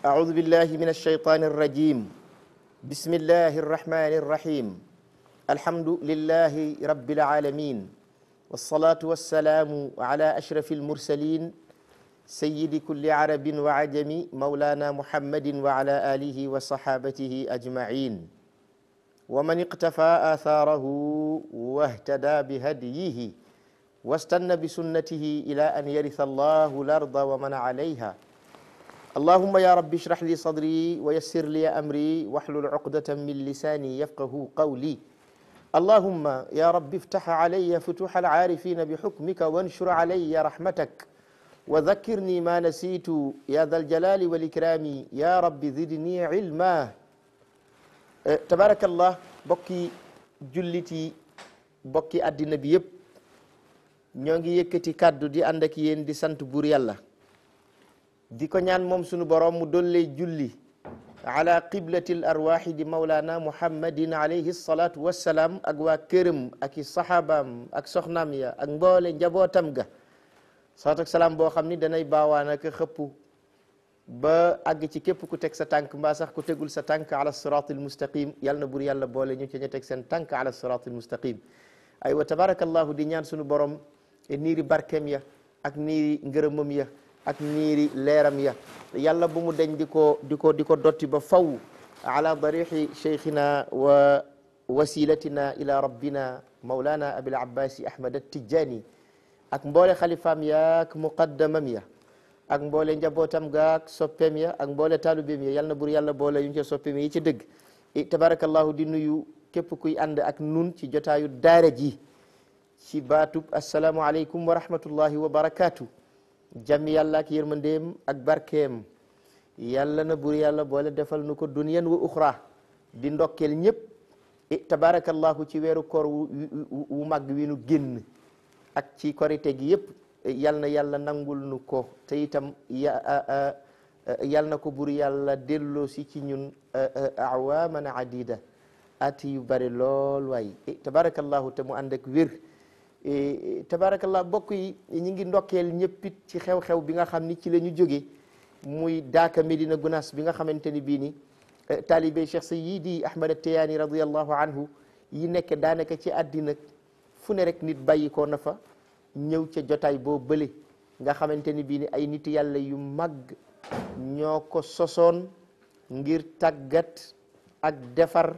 أعوذ بالله من الشيطان الرجيم بسم الله الرحمن الرحيم الحمد لله رب العالمين والصلاة والسلام على أشرف المرسلين سيد كل عرب وعجم مولانا محمد وعلى آله وصحابته أجمعين ومن اقتفى آثاره واهتدى بهديه واستنى بسنته إلى أن يرث الله الأرض ومن عليها اللهم يا رب اشرح لي صدري ويسر لي أمري واحلل عقدة من لساني يفقه قولي اللهم يا رب افتح علي فتوح العارفين بحكمك وانشر علي رحمتك وذكرني ما نسيت يا ذا الجلال والإكرام يا رب زدني علما تبارك الله بكي جلتي بكي أدنى بيب ñoo ngi yëkkati kàddu di ànd ak yéen di sant buur yàlla di ko ñaan moom sunu borom mu dollee julli ala qiblati l arwaxi di maulana muhammadin alayhi salatu wassalaam ak waa këram ak i saxaabaam ak soxnaam ya ak mboole njabootam ga salaatu ak salaam boo xam ni danay baawaan ak xëpp ba àgg ci képp ku teg sa tànk mbaa sax ku tegul sa tànk ala siratil mustaqim yàlla na buur yàlla boole ñu ci ñu teg seen tànk ala siratil mustaqim aywa tabarakallahu di ñaan sunu borom niiri barkeem ya ak niiri ngërëmam ya ak niiri leeram ya yàlla bu mu deñ di ko di ko di ko dotti ba faw ala darixi cheikhina wa wasilatina ila rabbina maulana abil abbasi ahmad attijani ak mboole xalifaam ya ak muqaddamam ya ak mboole njabootam ga ak soppeem ya ak mboole taalubeem ya yàlla na bur yàlla boole yu ñu ca soppeem yi ci dëgg tabarakallahu di nuyu képp kuy ànd ak nun ci jotaayu daara ji ci baatub asalaamualeykum wa rahmatullahi wa barakaatu jàmmi yàlla ak yërmandeem ak barkeem yàlla na bur yàlla boole defal nu ko duniyan wa uxra di ndokkeel ñëpp tabarakallahu ci weeru koor wu màgg wi nu génn ak ci korite gi yëpp yal na yàlla nangul nu ko te itam yal na ko bur yàlla delloo si ci ñun awaman adida ati yu bari lool waay tabarakallahu te mu ànd ak wér tabarakallah bokk yi ñi ngi ndokkeel ñëppit ci xew-xew bi nga xam ni ci la ñu jóge muy daaka Medina Gunaas bi nga xamante ni bii ni taalibe Cheikh Sayyidi Ahmad Tiyaani radiallahu anhu yi nekk daanaka ci àddina fu ne rek nit bàyyi ko na fa ñëw ca jotaay boo bële nga xamante ni bii ni ay nit yàlla yu mag ñoo ko sosoon ngir tàggat ak defar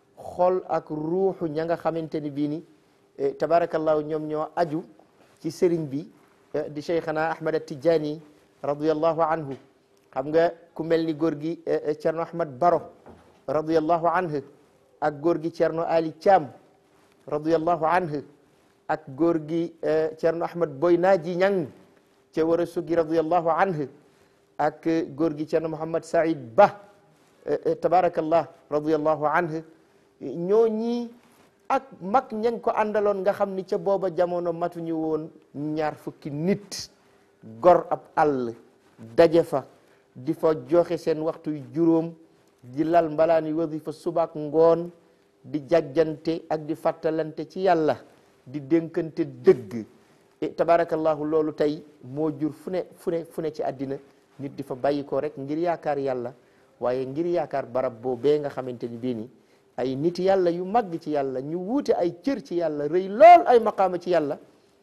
xol ak ruuxu ña nga xamante ni bii ni tabarakallahu ñoom ñoo aju ci sëriñ bi di cheikhana ahmad atijani radiallahu anhu xam nga ku mel ni góor gi cerno ahmad baro radiallahu anhu ak góor gi cerno ali thiam radiallahu anhu ak góor gi cerno ahmad boy naaji ñang ca war a sugi radiallahu anhu ak góor gi cerno mouhamad saïd ba tabarakallah radiallahu anhu ñoo ñii ak mag ñañ ko àndaloon nga xam ni ca booba jamono matuñu woon ñaar fukki nit gor ab àll daje fa di fa joxe seen waxtu juróom di lal mbalaani wasifa subaak ngoon di jàjjante ak di fàttalante ci yàlla di dénkante dëgg tabarakallahu loolu tey moo jur fu ne fu ne fu ne ci àddina nit di fa bàyyi ko rek ngir yaakaar yàlla waaye ngir yaakaar barab boobee nga xamante ni bii ni ay nit yàlla yu màgg ci yàlla ñu wuute ay cër ci yàlla rëy lool ay maqaama ci yàlla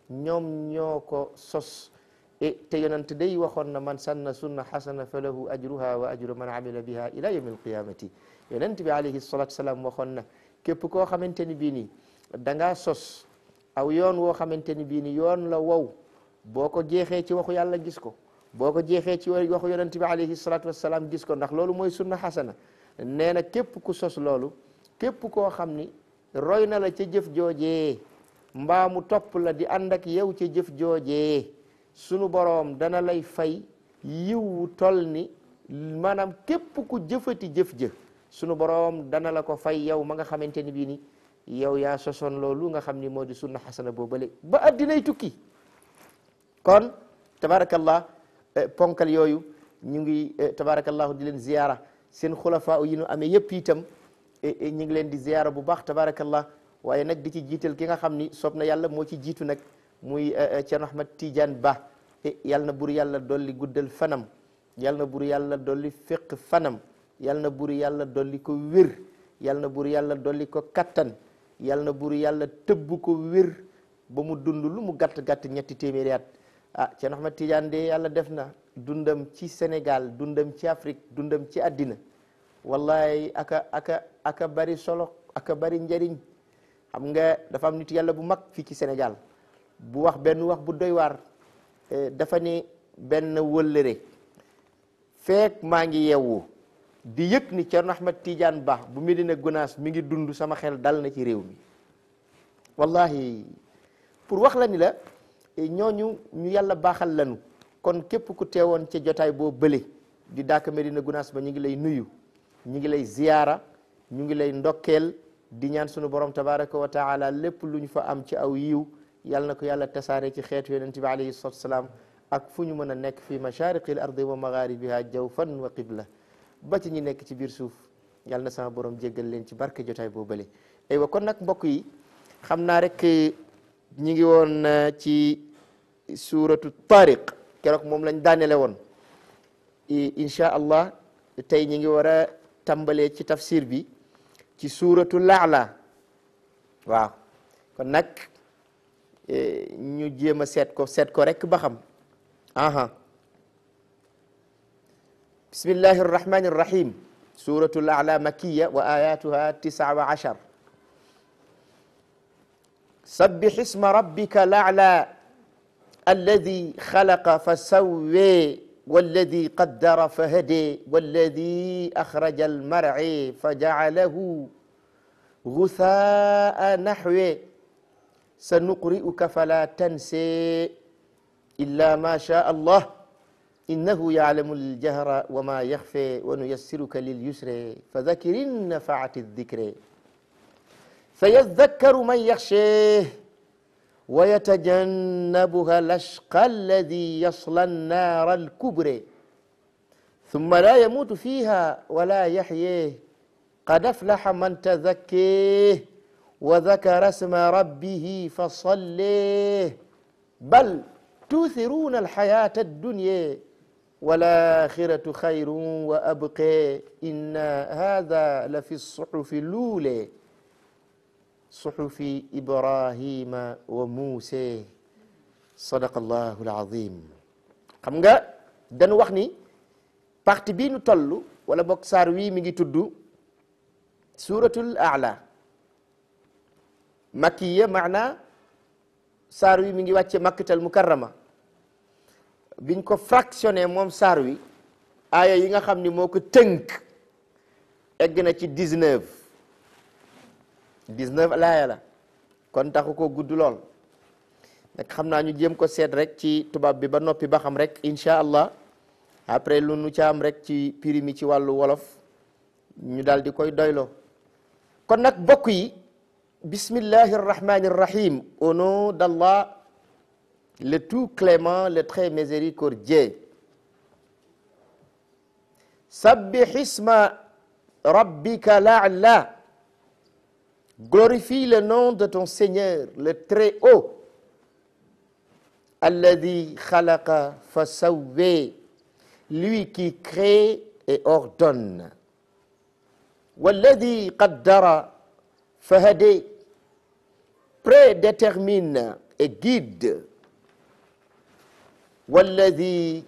ñoom ñoo ko sos e te yonent day waxoon na man sanna sunna xasana fa lahu ajruha wa ajru man amila biha ila yawmi alqiyamati yonent bi alayhi salatu salaam waxoon na képp koo xamante ni bii ni da ngaa sos aw yoon woo xamante ni bii ni yoon la wow boo ko jeexee ci waxu yàlla gis ko boo ko jeexee ci waxu yonent bi alayhi salatu wasalaam gis ko ndax loolu mooy sunna xasana nee na képp ku sos loolu képp koo xam ni roy na la ca jëf joojee mbaa mu topp la di ànd ak yow ca jëf joojee sunu boroom dana lay fay yiw wu toll ni maanaam képp ku jëfati jëf jë sunu boroom dana la ko fay yow ma nga xamante ni bii ni yow yaa sosoon loolu nga xam ni moo di sunna xasana boobale ba addinay tukki kon tabarakallah ponkal yooyu ñu ngi tabarakallahu di leen ziyaara seen xulafaa yi nu amee yëpp itam ñu ngi leen di ziyaara bu baax tabarakallah waaye nag di ci jiital ki nga xam ni soob na yàlla moo ci jiitu nag muy Ceerno Ahmad Tidiane Ba yàlla na bur yàlla dolli guddal fanam yal na bur yàlla dolli féq fanam yal na bur yàlla dolli ko wér yal na bur yàlla dolli ko kattan yal na bur yàlla tëbb ko wér ba mu dund lu mu gàtt gàtt ñetti téeméeri at ah Cheikh Ahmad Tidiane de yàlla def na dundam ci Sénégal dundam ci Afrique dundam ci àddina wallahi aka aka aka bari solo aka bari njariñ xam nga dafa am nit yàlla bu mag fii ci Sénégal bu wax benn wax bu doy waar dafa ni benn wëllëre feek maa ngi yeewu di yëg ni Thierno Ahmad Tidiane Ba bu Medina Gounass mi ngi dund sama xel dal na ci réew mi wallahi pour wax la ni la ñooñu ñu yàlla baaxal lanu kon képp ku teewoon ca jotaay boo bële di daaka Medina Gounass ba ñu ngi lay nuyu ñu ngi lay ziyaara ñu ngi lay ndokkeel di ñaan sunu borom tabaraka wa taala lépp lu ñu fa am ci aw yiw yàlla na ko yàlla tasaare ci xeetu yonent bi alayhi salatu wasalaam ak fu ñu mën a nekk fi mashariqi l ardi wa magharibiha jawfan wa qibla ba ci ñi nekk ci biir suuf yàlla na sama borom jéggal leen ci barke jotaay boo bële aywa kon nag mbokk yi xam naa rek ñi ngi woon ci suratu tariq keroog moom lañ daanele woon insha allah tey ñi ngi war a tàmbalee ci tafsir bi ci suratu laala waaw kon nag ñu jéem a seet ko seet ko rek ba xam aha bismillahi arrahmani arrahim suratu laala makiya wa ayatuha tisaa wa ashar sabbih isma rabbika laala alladi xalaqa fa sawwee walladi qaddara fa hadee walladi axraja almar'e fa jacalahu guthaa naxwe sanuqri'uka fala tanse illa ma shaa allah innahu yaclamu aljahra wa ma yaxfe wa nuyassiruka lilyusre fadakir in nafaati aldikre sayadakkaru man yaxshee ويتجنبها الأشقى الذي يصلى النار الكبرى ثم لا يموت فيها ولا يحييه قد أفلح من تزكيه وذكر اسم ربه فصليه بل توثرون الحياة الدنيا والآخرة خير وأبقى إن هذا لفي الصحف الأولى suxufi ibrahima wa muuse sadaqallahu alazim xam nga dañu wax ni partie bii nu toll wala boog saar wii mi ngi tudd suratul aala makkiya maana saar wi mi ngi wàcce makkatal mukarrama biñ ko fractionné moom saar wi aaya yi nga xam ni moo ko tënk egg na ci 19 19 laaya la kon taxu ko gudd lool nag xam naa ñu jéem ko seet rek ci tubaab bi ba noppi ba xam rek incha allah après lu nu ca am rek ci piri mi ci wàllu wolof ñu daal di koy doyloo kon nag bokk yi bismillahi arrahmani arrahim au nom d'Allah le tout clément le très miséricordieux sabbih isma rabbika la'la Glorifie le nom de ton Seigneur, le Très-Haut. Alladhi khalaqa fasawwe, lui qui crée et ordonne. Walladhi qaddara fahade, prédétermine et guide. Walladhi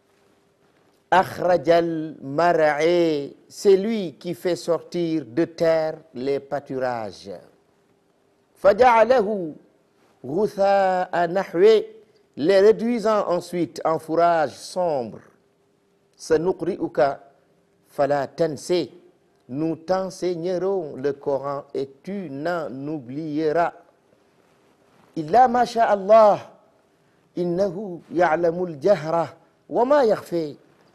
akhrajal mar'e, c'est lui qui fait sortir de terre les pâturages. Faja'alahu ghutha'a nahwe, les réduisant ensuite en fourrage sombre. Sanuqri'uka fala tanse, nous t'enseignerons le Coran et tu n'en oublieras. Illa ma sha Allah, innahu ya'lamul jahra wa ma yakhfa.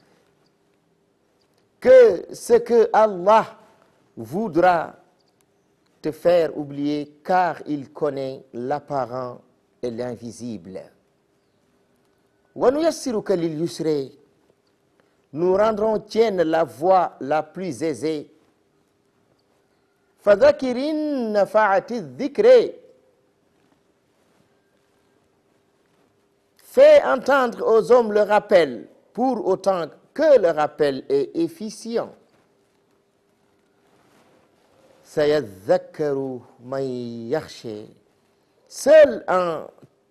que ce que Allah voudra te faire oublier car il connaît l'apparent et l'invisible. Wa nuyassiruka lil yusra. Nous rendrons tienne la voie la plus aisée. Fadhakir in nafa'ati dhikra. Fais entendre aux hommes le rappel pour autant que le rappel est efficient sayadhakkaru man yakhsha seuls en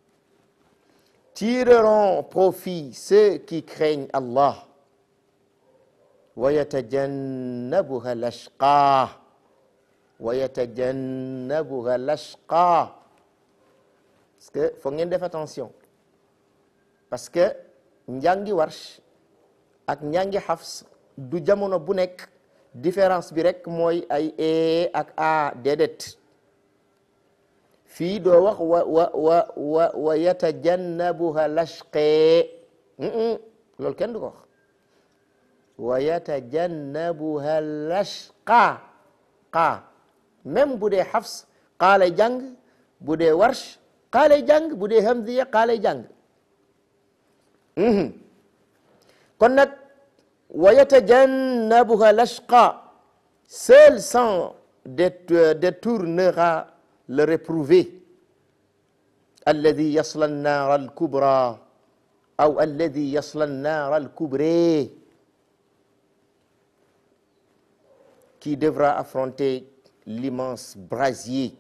tireront profit ceux qui craignent Allah wa yatajannabuha l'ashqa wa yatajannabuha l'ashqa parce que foog ngeen def attention parce que njàngi warsh ak njàngi xafs du jamono bu nekk différence bi rek mooy ay e ak a déedéet fii doo wax wa wa wa wa wa yatajannabuha lashqee loolu kenn du ko wax wa yatajannabuha lashqa qaa même bu dee xafs qaa lay jàng bu dee warsh qaa lay jàng bu dee hamziya qaa lay jàng kon nag wa yatajannabuha l'ashqa seul sang détournera le réprouvé alladi yasla an-nar al-kubra aw alladi yasla an-nar al-kubra qui devra affronter l'immense brasier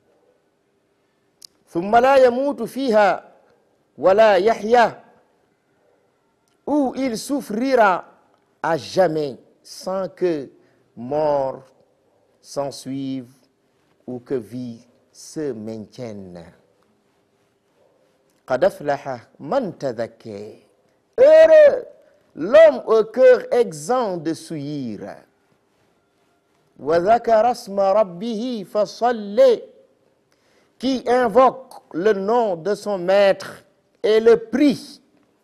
thumma la yamutu fiha wala yahya où il souffrira à jamais sans que mort s'ensuive ou que vie se maintienne. Qad aflaha man tadhakkar. Heureux l'homme au cœur exempt de souillir. Wa dhakara isma rabbihi fasalli. Qui invoque le nom de son maître et le prie.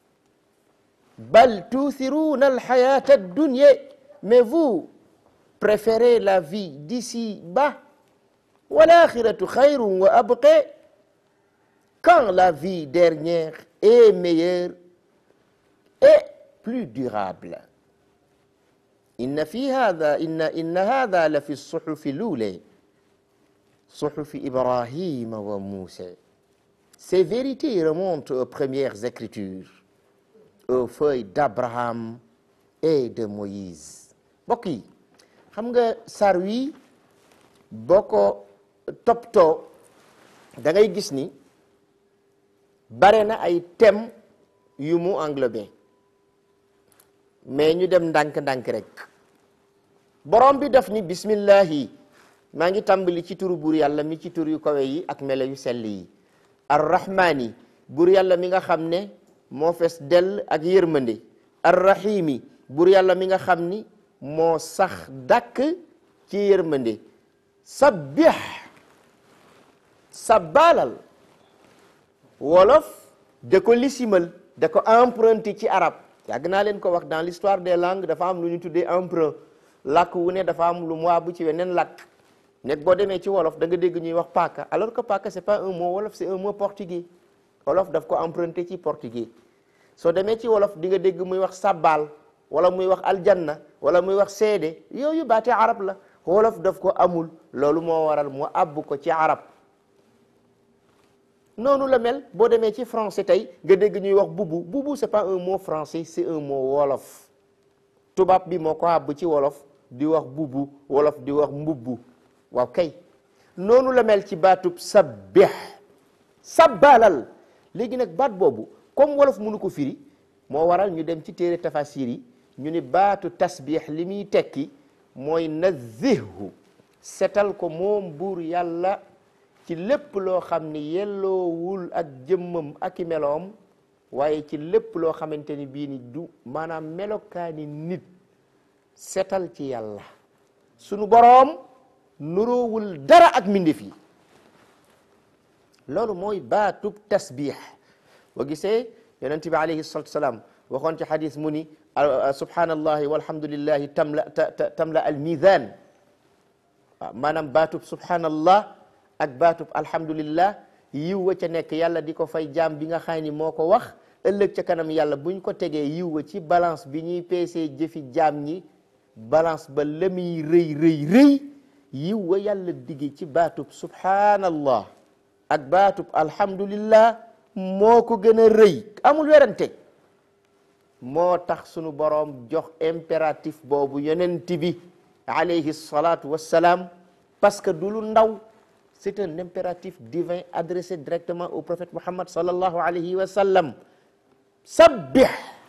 Bal tuthiruna al-hayata ad-dunya. Mais vous préférez la vie d'ici bas. Wa l'akhiratu khayrun wa abqa. Quand la vie dernière est meilleure et plus durable. Inna fi hadha inna inna hadha la fi as-suhuf al-ula. Suhuf Ibrahim wa Moussa. Ces vérités remontent aux premières écritures. aux feuilles d'Abraham et de Moïse mbokk yi xam nga sar wi boo ko toppatoo da ngay gis ni bare na ay thèmes yu mu englobé mais ñu dem ndànk-ndànk rek borom bi def ni bismillahi maa ngi tàmbali ci turu buur yàlla mi ci tur yu kawe yi ak melo yu sell yi arrahmaani buur yàlla mi nga xam ne moo fees dell ak yërmande arrahimi buur yàlla mi nga xam ni moo sax dàkk ci yërmande sabbih sabbaalal wolof da ko lisimal da ko emprunté ci arab yàgg naa leen ko wax dans l'histoire des langues dafa am lu ñu tuddee emprunt làkk wu ne dafa am lu mu bu ci weneen làkk nekk boo demee ci wolof da nga dégg ñuy wax paaka alors que paaka c'est pas un mot wolof c'est un mot portugais wolof daf ko emprunté ci portugais soo demee ci wolof di nga dégg muy wax sabbal wala muy wax aljanna wala muy wax seede yooyu baate arab la wolof daf ko amul loolu moo waral mu àbb ko ci arab noonu la mel boo demee ci français tey nga dégg ñuy wax bubu bubu c'est pas un mot français c'est un mot wolof tubaab bi moo ko àbb ci wolof di wax bubu wolof di wax mbubbu waaw kay noonu la mel ci baatub sabbih sabbalal léegi nag baat boobu comme wolof mënu ko firi moo waral ñu dem ci téere tafasir yi ñu ni baatu tasbih li muy tekki mooy nazihhu setal ko moom buur yàlla ci lépp loo xam ni yelloowul ak jëmmam ak i meloom waaye ci lépp loo xamante ni bii ni du maanaam melokaani nit setal ci yàlla sunu boroom nuroowul dara ak mbindeef yi loolu mooy baatub tasbih boo gisee yonent bi alayhi salatu wasalaam waxoon ci xadis mu ni subhanallahi walhamdulillahi tamla tamla al mizan waaw maanaam baatub subhanallah ak baatub alhamdulillah yiw wa ca nekk yàlla di ko fay jaam bi nga xam ni moo ko wax ëllëg ca kanam yàlla buñ ko tegee yiw wa ci balance bi ñuy peesee jëfi jaam ñi balance ba la muy rëy rëy rëy yiw wa yàlla digge ci baatub subhanallah ak baatub alhamdulillah moo ko gën a rëy amul werante moo tax sunu boroom jox impératif boobu yonent bi alayhi salatu wassalaam parce que du lu ndaw c'est un impératif divin adressé directement au prophète Muhammad sallallahu alayhi wa sallam sabbih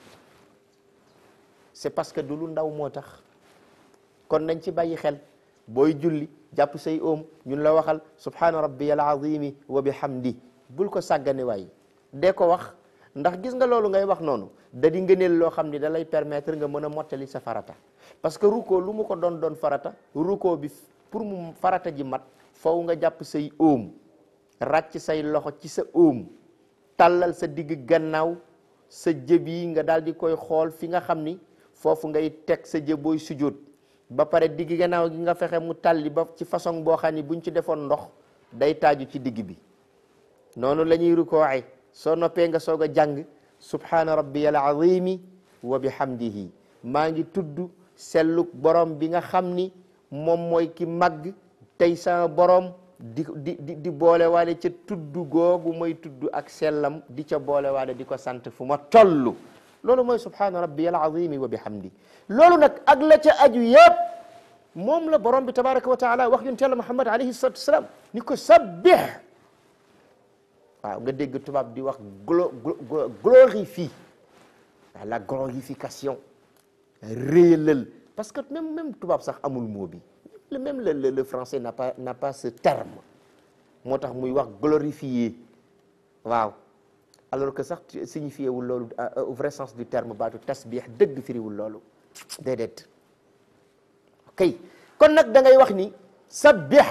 c'est parce que du lu ndaw moo tax kon nañ ci bàyyi xel booy julli jàpp say oom ñun la waxal subhana rabbiyal azimi wa bihamdi bul ko sàggane waay dee ko wax ndax gis nga loolu ngay wax noonu da di ngëneel loo xam ni da lay permettre nga mën a mottali sa farata parce que ruko lu mu ko doon doon farata ruko bi pour mu farata ji mat faw nga jàpp say oom ràcc say loxo ci sa oom tàllal sa digg gannaaw sa jëb yi nga daal di koy xool fi nga xam ni foofu ngay teg sa jëb booy sujjóot ba pare digg gannaaw gi nga fexe mu talli ba ci façon boo xam ni buñ ci defoon ndox day taaju ci digg bi noonu la ñuy rukooxe soo noppee nga soog a jàng subhaana rabbiyal azimi wa bihamdihi maa ngi tudd selluk borom bi nga xam ni moom mooy ki màgg tey sama borom di di di di boole waale ca tudd googu mooy tudd ak sellam di ca boole waale di ko sant fu ma toll loolu mooy subhaana rabbiyal azimi wa bihamdi loolu nag ak la ca aju yëpp moom la borom bi tabaraka wa taala wax yonent Yàlla Muhammad alayhi salatu wasalaam ni ko sabbih waaw nga dégg tubaab di wax glo glorifie la glorification réyalal parce que même même tubaab sax amul mot bi le même le le français n'a pas n'a pas ce terme moo tax muy wax glorifier waaw alors que sax signifié wul loolu au vrai sens du terme baatu tasbih dëgg firiwul loolu déedéet ok kon nag da ngay wax ni sabbih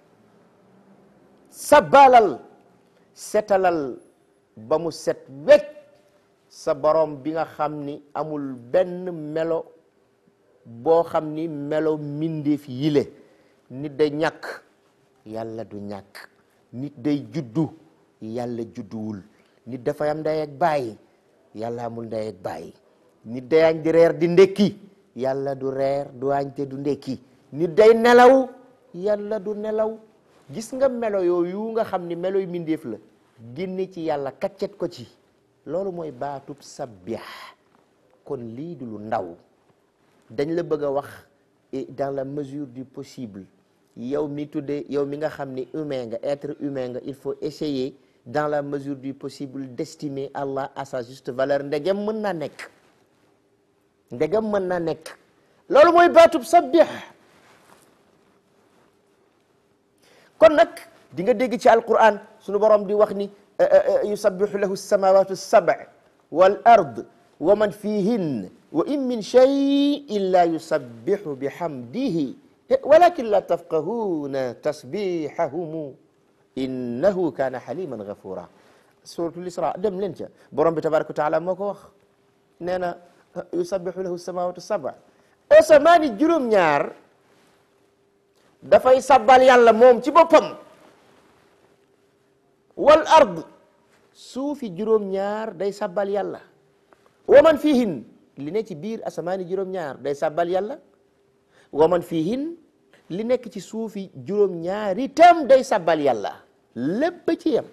sabalal setalal ba mu set wecc sa borom bi nga xam ni amul benn melo boo xam ni melo mbindeef yile nit day ñàkk yàlla du ñàkk nit day juddu yàlla judduwul nit dafay am ndey ak baay yàlla amul ndey ak baay nit day añ di reer di ndekki yàlla du reer du añ te du ndekki nit day nelaw yàlla du nelaw gis nga melo yooyu nga xam ni melo yu mbindeef la génne ci yàlla kaccet ko ci loolu mooy baatub sabbih kon lii du lu ndaw dañ la bëgg a wax et dans la mesure du possible yow mi tuddee yow mi nga xam ni humain nga être humain nga il faut essayer dans la mesure du possible d'estimer Allah à sa juste valeur ndegem mën naa nekk ndegem mën naa nekk loolu mooy baatub sabbih kon nag di nga dégg ci alquran sunu borom di wax ni yusabbihu lahu samawatu sab' wal ard wa man fihin wa in min shay illa yusabbihu bihamdihi walakin la tafqahuna tasbihahum innahu kana haliman ghafura suratul isra dem leen ca borom bi tabaraka wa taala moo ko wax nee na yusabbihu lahu samawatu sab' asamaani juróom-ñaar dafay sabbal yàlla moom ci boppam wal ard suufi juróom-ñaar day sabbal yàlla wa man fihin li ne ci biir asamaani juróom-ñaar day sabbal yàlla wa man fihin li nekk ci suufi juróom-ñaar itam day sabbal yàlla lépp ci yem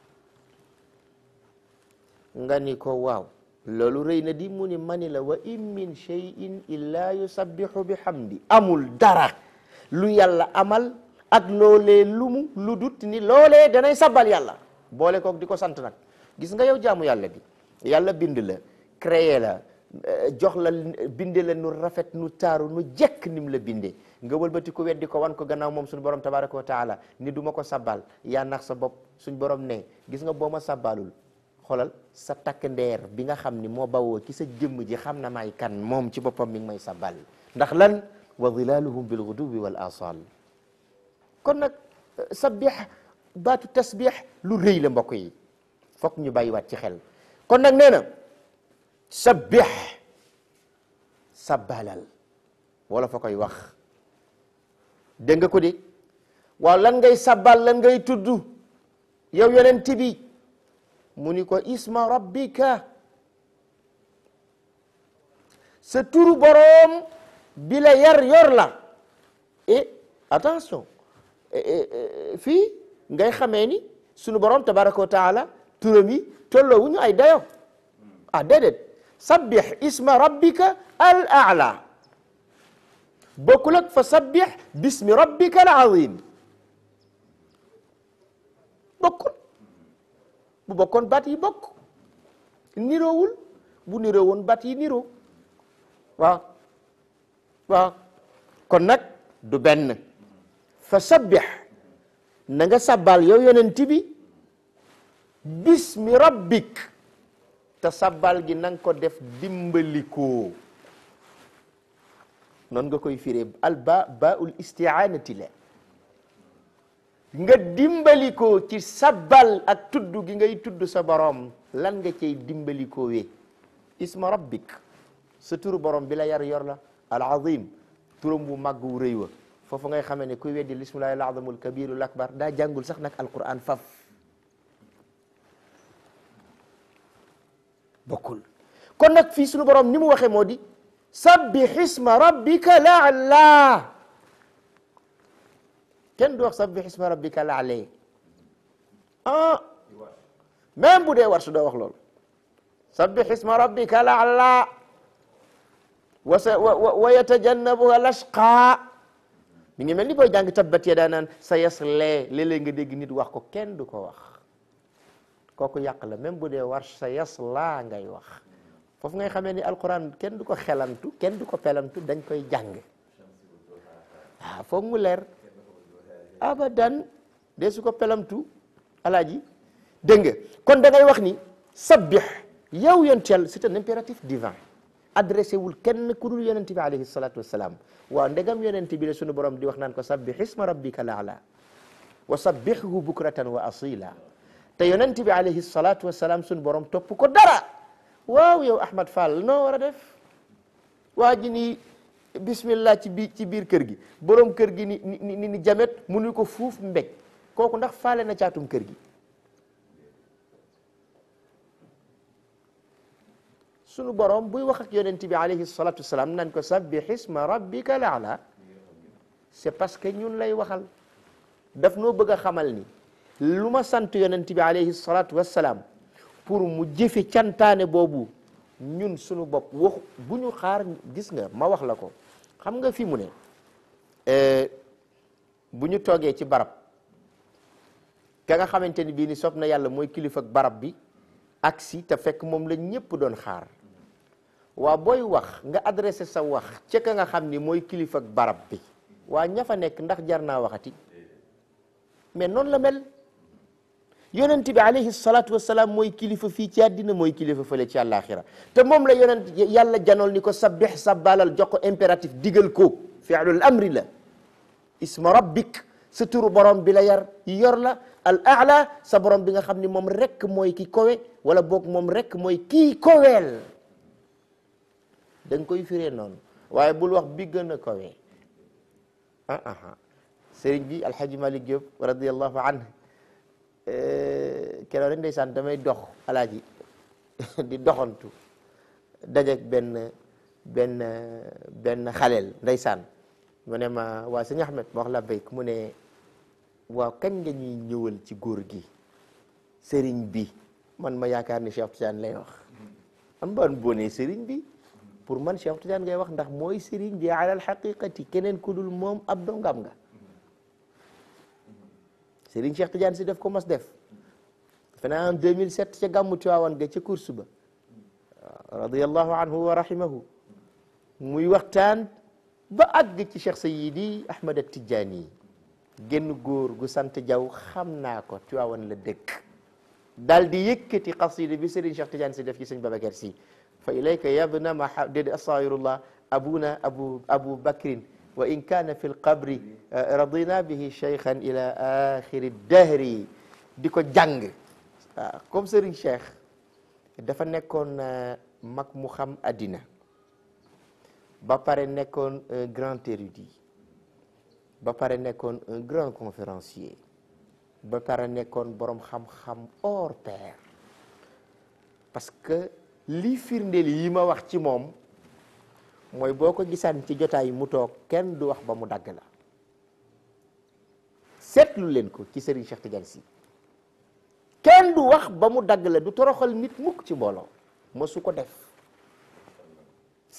nga ni ko waaw loolu rëy na di mu ni mani la wa in min shay'in illa yusabbihu bihamdi amul dara lu yàlla amal ak loolee lumu lu dut ni loolee danay sabbal yàlla boole kook di ko sant nag gis nga yow jaamu yàlla bi yàlla bind la créé la jox la binde la nu rafet nu taaru nu jekk nim la binde nga wëlbati ko weddi ko wan ko gannaaw moom suñu borom tabaraka wa taala ni du ma ko sabbal yaa nax sa bopp suñ borom ne gis nga boo ma sabbalul xoolal sa takk ndeer bi nga xam ni moo bawoo ci sa jëmm ji xam na may kan moom ci boppam mi ngi may sabbal ndax lan wa zilaluhum bil ghuduwi wal asal kon nag sabbih baatu tasbih lu rëy la mbokk yi fokk ñu bàyyiwaat ci xel kon nag nee na sabbih sabbalal wala fa koy wax dégg nga ko de waaw lan ngay sabbal lan ngay tudd yow yonent bi mu ni ko isma rabbika sa turu boroom bi la yar yor la et attention fii ngay xamee ni sunu boroom tabaraka wa taala turam yi tolloo wu ñu ay dayo ah déedéet sabbih isma rabbika al a'la bokkul ak fa sabbih bismi rabbika al azim bokkul bu bokkoon baat yi bokk niroowul bu niroo woon baat yi niroo waaw waaw kon nag du benn fa sabbih na nga sabbal yow yonent bi bismi rabbik te sabbal gi na nga ko def dimbalikoo noonu nga koy firee al ba baul istiaanati la nga dimbalikoo ci sabbal ak tudd gi ngay tudd sa borom lan nga cay dimbalikoo we isma rabbik sa turu borom bi la yar yor la al azim turam bu màgg wu rëy wa foofu ngay xamee ne kuy weddi lismillahi al azamul kabirul akbar daa jàngul sax nag alquran faf bokkul kon nag fii sunu borom ni mu waxee moo di sabbih isma rabbika laala kenn du wax sabbih isma rabbika laale ah même bu dee war su doo wax loolu sabbih isma rabbika laala wa sa wa wa yatajannabuha lashqa mi ngi mel ni booy jàng tabbat yadaa naan sa yaslee léeg-léeg nga dégg nit wax ko kenn du ko wax kooku yàq la même bu dee war sa yaslaa ngay wax foofu ngay xamee ni alquran kenn du ko xelantu kenn du ko pelantu dañ koy jàng waaw foog mu leer abadan de su ko pelamtu alaaji dégg nga kon da ngay wax ni sabbih yow yontel c'est un impératif divin adressé wul kenn ku dul yonent bi alayhi salatu wassalam waaw ndegam yonent bi la sunu borom di wax naan ko sabbih isma rabbika laala wa sabbihhu bukratan wa asila te yonent bi alayhi salatu wassalam sunu borom topp ko dara waaw yow Ahmad Fall noo war a def waa ji ni bismillah ci biir ci biir kër gi borom kër gi ni ni ni ni jamet mu ni ko fuuf mbéj kooku ndax faale na caatum kër gi sunu borom buy wax ak yonent bi alayhi salatu wassalam nan ko sabbih isma rabbika laala c'est parce que ñun lay waxal daf noo bëgg a xamal ni lu ma sant yonent bi alayhi salatu wassalam pour mu jëfe cantaane boobu ñun sunu bopp wax bu ñu xaar gis nga ma wax la ko xam nga fi mu ne bu ñu toogee ci barab ka nga xamante ni bii ni sob na yàlla mooy kilifa ak barab bi aksi te fekk moom la ñëpp doon xaar waa booy wax nga adressé sa wax ca ka nga xam ni mooy kilifa ak barab bi waa ña fa nekk ndax jar naa waxati mais noonu la mel yonent bi alayhi salatu wasalaam mooy kilifa fii ci àddina mooy kilifa fële ci àllaaxira te moom la yonent yàlla janool ni ko sabbih sabbalal jox ko impératif digal ko fi'lul amri la isma rabbik sa turu borom bi la yar yor la al a'la sa borom bi nga xam ni moom rek mooy ki kowe wala boog moom rek mooy kii koweel da nga koy firee noonu waaye bul wax bi gën a kowe ah ah sëriñ bi alhaji malik diop radiallahu anhu keroog rek ndeysaan damay dox alaaji di doxantu dajek benn benn benn xaleel ndeysaan mu ne ma waa sëñ Ahmed ma wax la béyk mu ne waaw kañ nga ñuy ñëwal ci góor gi sëriñ bi man ma yaakaar ni Cheikh Tidiane lay wax am ban bone sëriñ bi pour man Cheikh Tidiane ngay wax ndax mooy sëriñ bi alal xaqiqati keneen ku dul moom ab dongam nga Serigne Cheikh Tidiane si def ko mas def fena en 2007 ca gàmmu Tiwaawan ga ca course ba radiyallahu anhu wa rahimahu muy waxtaan ba àgg ci Cheikh Sayyidi Ahmad Tidiane génn góor gu sant Jaw xam naa ko Tiwaawan la dëkk daal di yëkkati qasida bi Serigne Cheikh Tidiane si def ci sëñ Babacar si fa ilayka yabna ma déedé astaghfirullah abuna abu abu bakrin wa in kaana fi lqabri radina bihi cheikhan ila axiri dahri di ko jàng waaw comme Serigne Cheikh dafa nekkoon mag mu xam addina ba pare nekkoon un grand érudit ba pare nekkoon un grand conférencier ba pare nekkoon borom xam-xam hors pair parce que lii firndeel yi ma wax ci moom mooy boo ko gisaan ci jotaay mu toog kenn du wax ba mu dagg la seetlu leen ko ci Serigne Cheikh Tidiane Sy kenn du wax ba mu dagg la du toroxal nit mukk ci mbooloo mosu ko def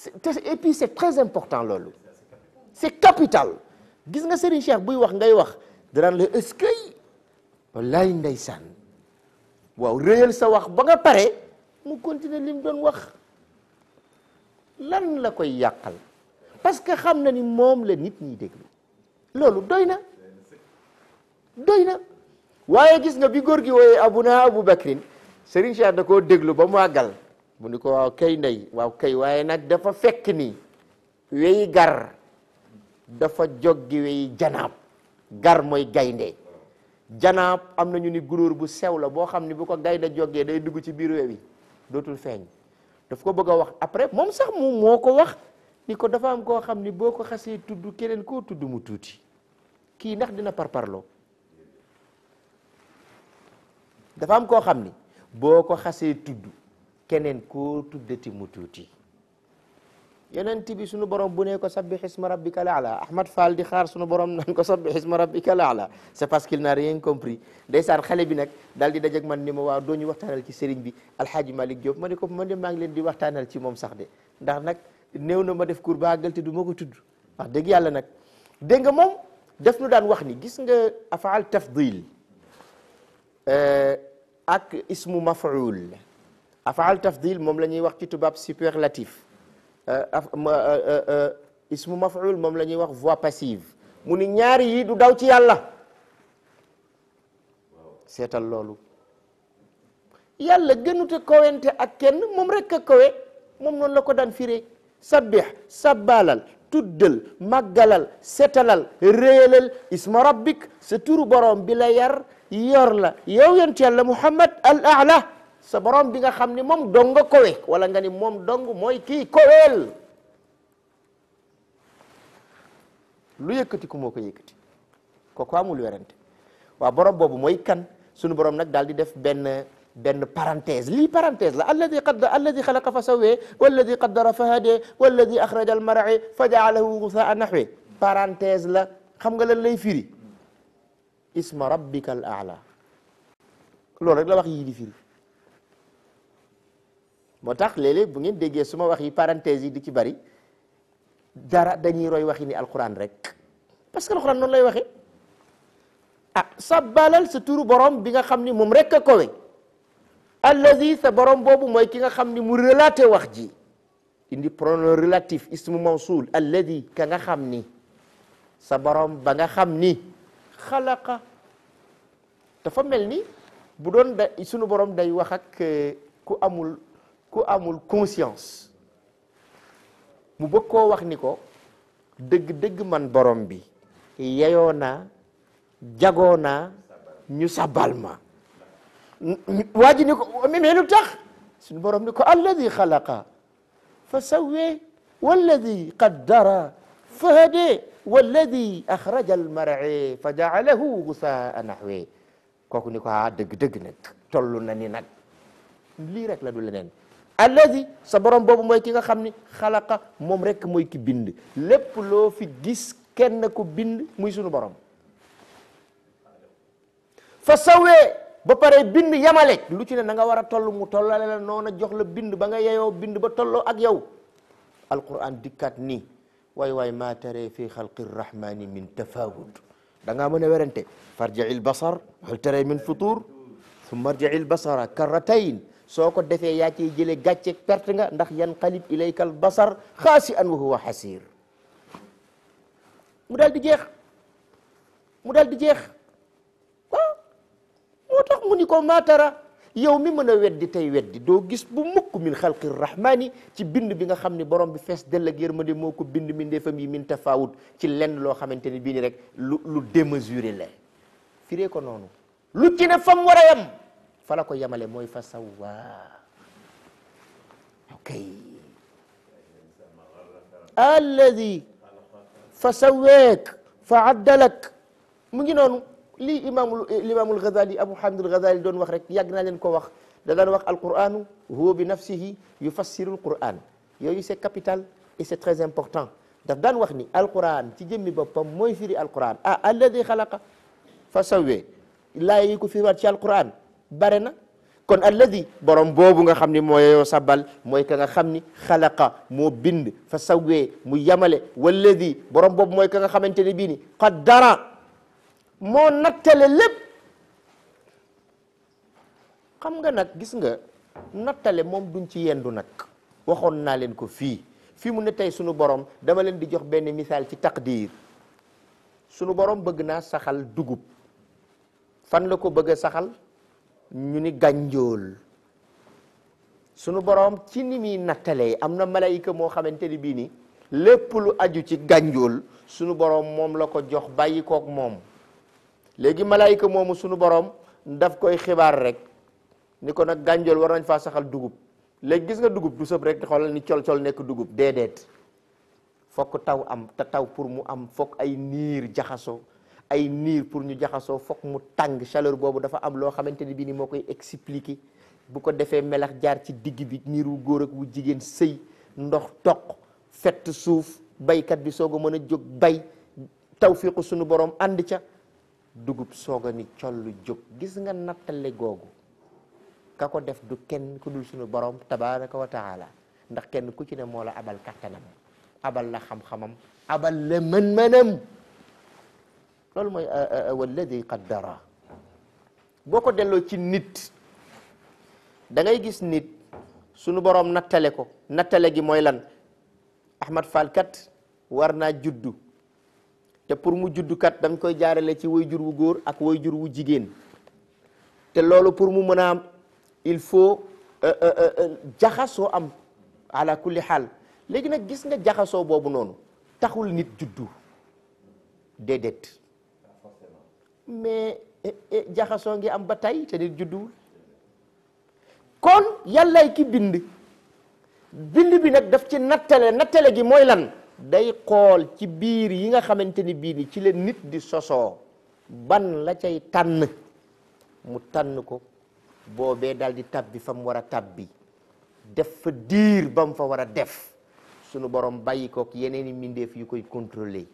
et puis c'est très important loolu c'est capital gis nga Serigne Cheikh buy wax ngay wax danaan la eskay wallaay ndeysaan waaw réyal sa wax ba nga pare mu continuer li mu doon wax lan la koy yàqal parce que xam na ni moom la nit ñi déglu loolu doy na doy na waaye gis nga bi góor gi wooyee abuna abu bakrin Serigne Cheikh da koo déglu ba mu àggal mu ni ko waaw kay ndey waaw kay waaye nag dafa fekk ni weyi gar dafa joggi weyi janaab gar mooy gaynde janaab am na ñu ni gunóor bu sew la boo xam ni bu ko gaynde joggee day dugg ci biir wewi dootul feeñ daf ko bëgg a wax après moom sax moom moo ko wax ni ko dafa am koo xam ni boo ko xasee tudd keneen koo tudd mu tuuti kii ndax dina parparloo dafa am koo xam ni boo ko xasee tudd keneen koo tuddati mu tuuti yonent bi sunu borom bu ne ko sabbih isma rabbika laala Ahmad Fall di xaar sunu borom nan ko sabbih isma rabbika laala c'est parce qu'il n'a rien compris ndeysaan xale bi nag daal di dajeg man ni ma waaw doo ñu waxtaanal ci sëriñ bi Alhaji Malick Diop ma ne ko man de maa ngi leen di waxtaanal ci moom sax de ndax nag néew na ma def cours ba àggal te du ma ko tudd wax dëgg yàlla nag dégg nga moom def nu daan wax ni gis nga afaal tafdil ak ismu maf'ul afaal tafdil moom la ñuy wax ci tubaab superlatif ismu maf'ul moom la ñuy wax voix passive mu ni ñaari yi du daw ci yàlla seetal loolu yàlla gënute kowente ak kenn moom rek a kowe moom noonu la ko daan firee sabbih sabbalal tuddal màggalal setalal réyalal isma rabbik sa turu borom bi la yar yor la yow yonent yàlla muhammad al a'la sa borom bi nga xam ni moom dong nga kowe wala nga ni moom dong mooy kii koweel lu yëkkati ku moo ko yëkkati kooku amul werante waaw borom boobu mooy kan sunu borom nag daal di def benn benn parenthèse lii parenthèse la alladi qad alladi xalaqa fa sawwee walladi qaddara fa hadee walladi axraja al mar'e fa jaalahu gusaa nahwe parenthèse la xam nga lan lay firi isma rabbika al a'la loolu rek la wax yii di firi moo tax léeg-léeg bu ngeen déggee su ma wax yi parenthèse yi di ci bari dara dañuy roy waxi ni alquran rek parce que alquran noonu lay waxee ah sabbalal sa turu borom bi nga xam ni moom rek a kowe allazi sa borom boobu mooy ki nga xam ni mu relaté wax ji indi pronom relatif ismu mawsul allazi ka nga xam ni sa borom ba nga xam ni xalaqa dafa mel ni bu doon da sunu borom day wax ak ku amul ku amul conscience mu bëgg koo wax ni ko dëgg-dëgg man borom bi yeyoo naa jagoo naa ñu sabal ma waa ji ni ko mais lu tax suñu borom ni ko alladi xalaqa fa sawwee walladi qaddara fa hadee walladi axraja almar'e fa jaalahu gusaa nahwe kooku ni ko ah dëgg-dëgg nag toll na ni nag lii rek la du leneen alladi sa borom boobu mooy ki nga xam ni xalaqa moom rek mooy ki bind lépp loo fi gis kenn ku bind muy sunu borom fa sawee ba pare bind yamale lu ci ne na nga war a toll mu tollale la noona jox la bind ba nga yeyoo bind ba tolloo ak yow alquran dikkat nii waay waay maa tare fi xalqi rrahmani min tafawut da ngaa mën a werante farji'i lbasar hal tare min futur summa arji'i lbasara karratayn soo ko defee yaa ciy jële gàcceeg perte nga ndax yanqalib ilayka al basar xaasi an wa huwa xasir mu daal di jeex mu daal di jeex waaw moo tax mu ni ko maatara yow mi mën a weddi tey weddi doo gis bu mukk min xalqi rahmani ci bind bi nga xam ni borom bi fees dell ak yërmande moo ko bind mi ndeefam yi min tafawut ci lenn loo xamante ni bii ni rek lu lu démesuré la firee ko noonu lu ci ne fam war a yem fala ko yemale mooy fa sawwa ok alladi fa sawweek fa addalak mu ngi noonu lii imaamul imaamul Ghazali Abu Hamid al-Ghazali doon wax rek yàgg naa leen ko wax da daan wax alquranu huwa bi nafsihi yufassiru alquran yooyu c'est capital et c'est très important daf daan wax ni alquran ci jëmmi boppam mooy firi alquran ah alladi xalaqa fa sawwee laa yi ko firiwaat ci alquran bare na kon alladi borom boobu nga xam ni moo yeyoo sabbal mooy ka nga xam ni xalaqa moo bind fa sawwee mu yamale walladi borom boobu mooy ka nga xamante ne bii ni qaddara moo nattale lépp xam nga nag gis nga nattale moom duñ ci yendu nag waxoon naa leen ko fii fii mu ne tey sunu borom dama leen di jox benn misaal ci taqdir sunu borom bëgg naa saxal dugub fan la ko bëgg a saxal ñu ni gànjool sunu borom ci ni muy nattalee am na malayka moo xamante ni bii ni lépp lu aju ci gànjool sunu borom moom la ko jox bàyyi kook moom léegi malayka moomu sunu borom daf koy xibaar rek ni ko nag gànjool war nañ faa saxal dugub léegi gis nga dugub du sëb rek xoolal ni col-col nekk dugub déedéet fokk taw am te taw pour mu am fokk ay niir jaxasoo ay niir pour ñu jaxasoo fokk mu tàng chaleur boobu dafa am loo xamante ni bii ni moo koy expliquer bu ko defee melax jaar ci digg bi niir wu góor ak wu jigéen sëy ndox toq fett suuf baykat bi soog a mën a jóg bay tawfiqu sunu borom ànd ca dugub soog a ni collu jóg gis nga nattale googu ka ko def du kenn ku dul sunu borom tabaraka wa taala ndax kenn ku ci ne moo la abal kattanam abal la xam-xamam abal la mën-mënam loolu mooy walladi qaddara boo ko delloo ci nit da ngay gis nit sunu borom nattale ko nattale gi mooy lan Ahmad Fall kat war naa juddu te pour mu juddu kat dañ koy jaarale ci way jur wu góor ak way jur wu jigéen te loolu pour mu mën a am il faut jaxasoo am ala kulli xaal léegi nag gis nga jaxasoo boobu noonu taxul nit juddu déedéet mais jaxasoo ngi am ba tey te nit judduwul kon yàllay ki bind bind bi nag daf ci nattale nattale gi mooy lan day xool ci biir yi nga xamante ni bii ni ci la nit di sosoo ban la cay tànn mu tànn ko boobee daal di tabbi fa mu war a tabbi def fa diir ba mu fa war a def sunu borom bàyyi kook yeneen i mbindeef yu koy contrôler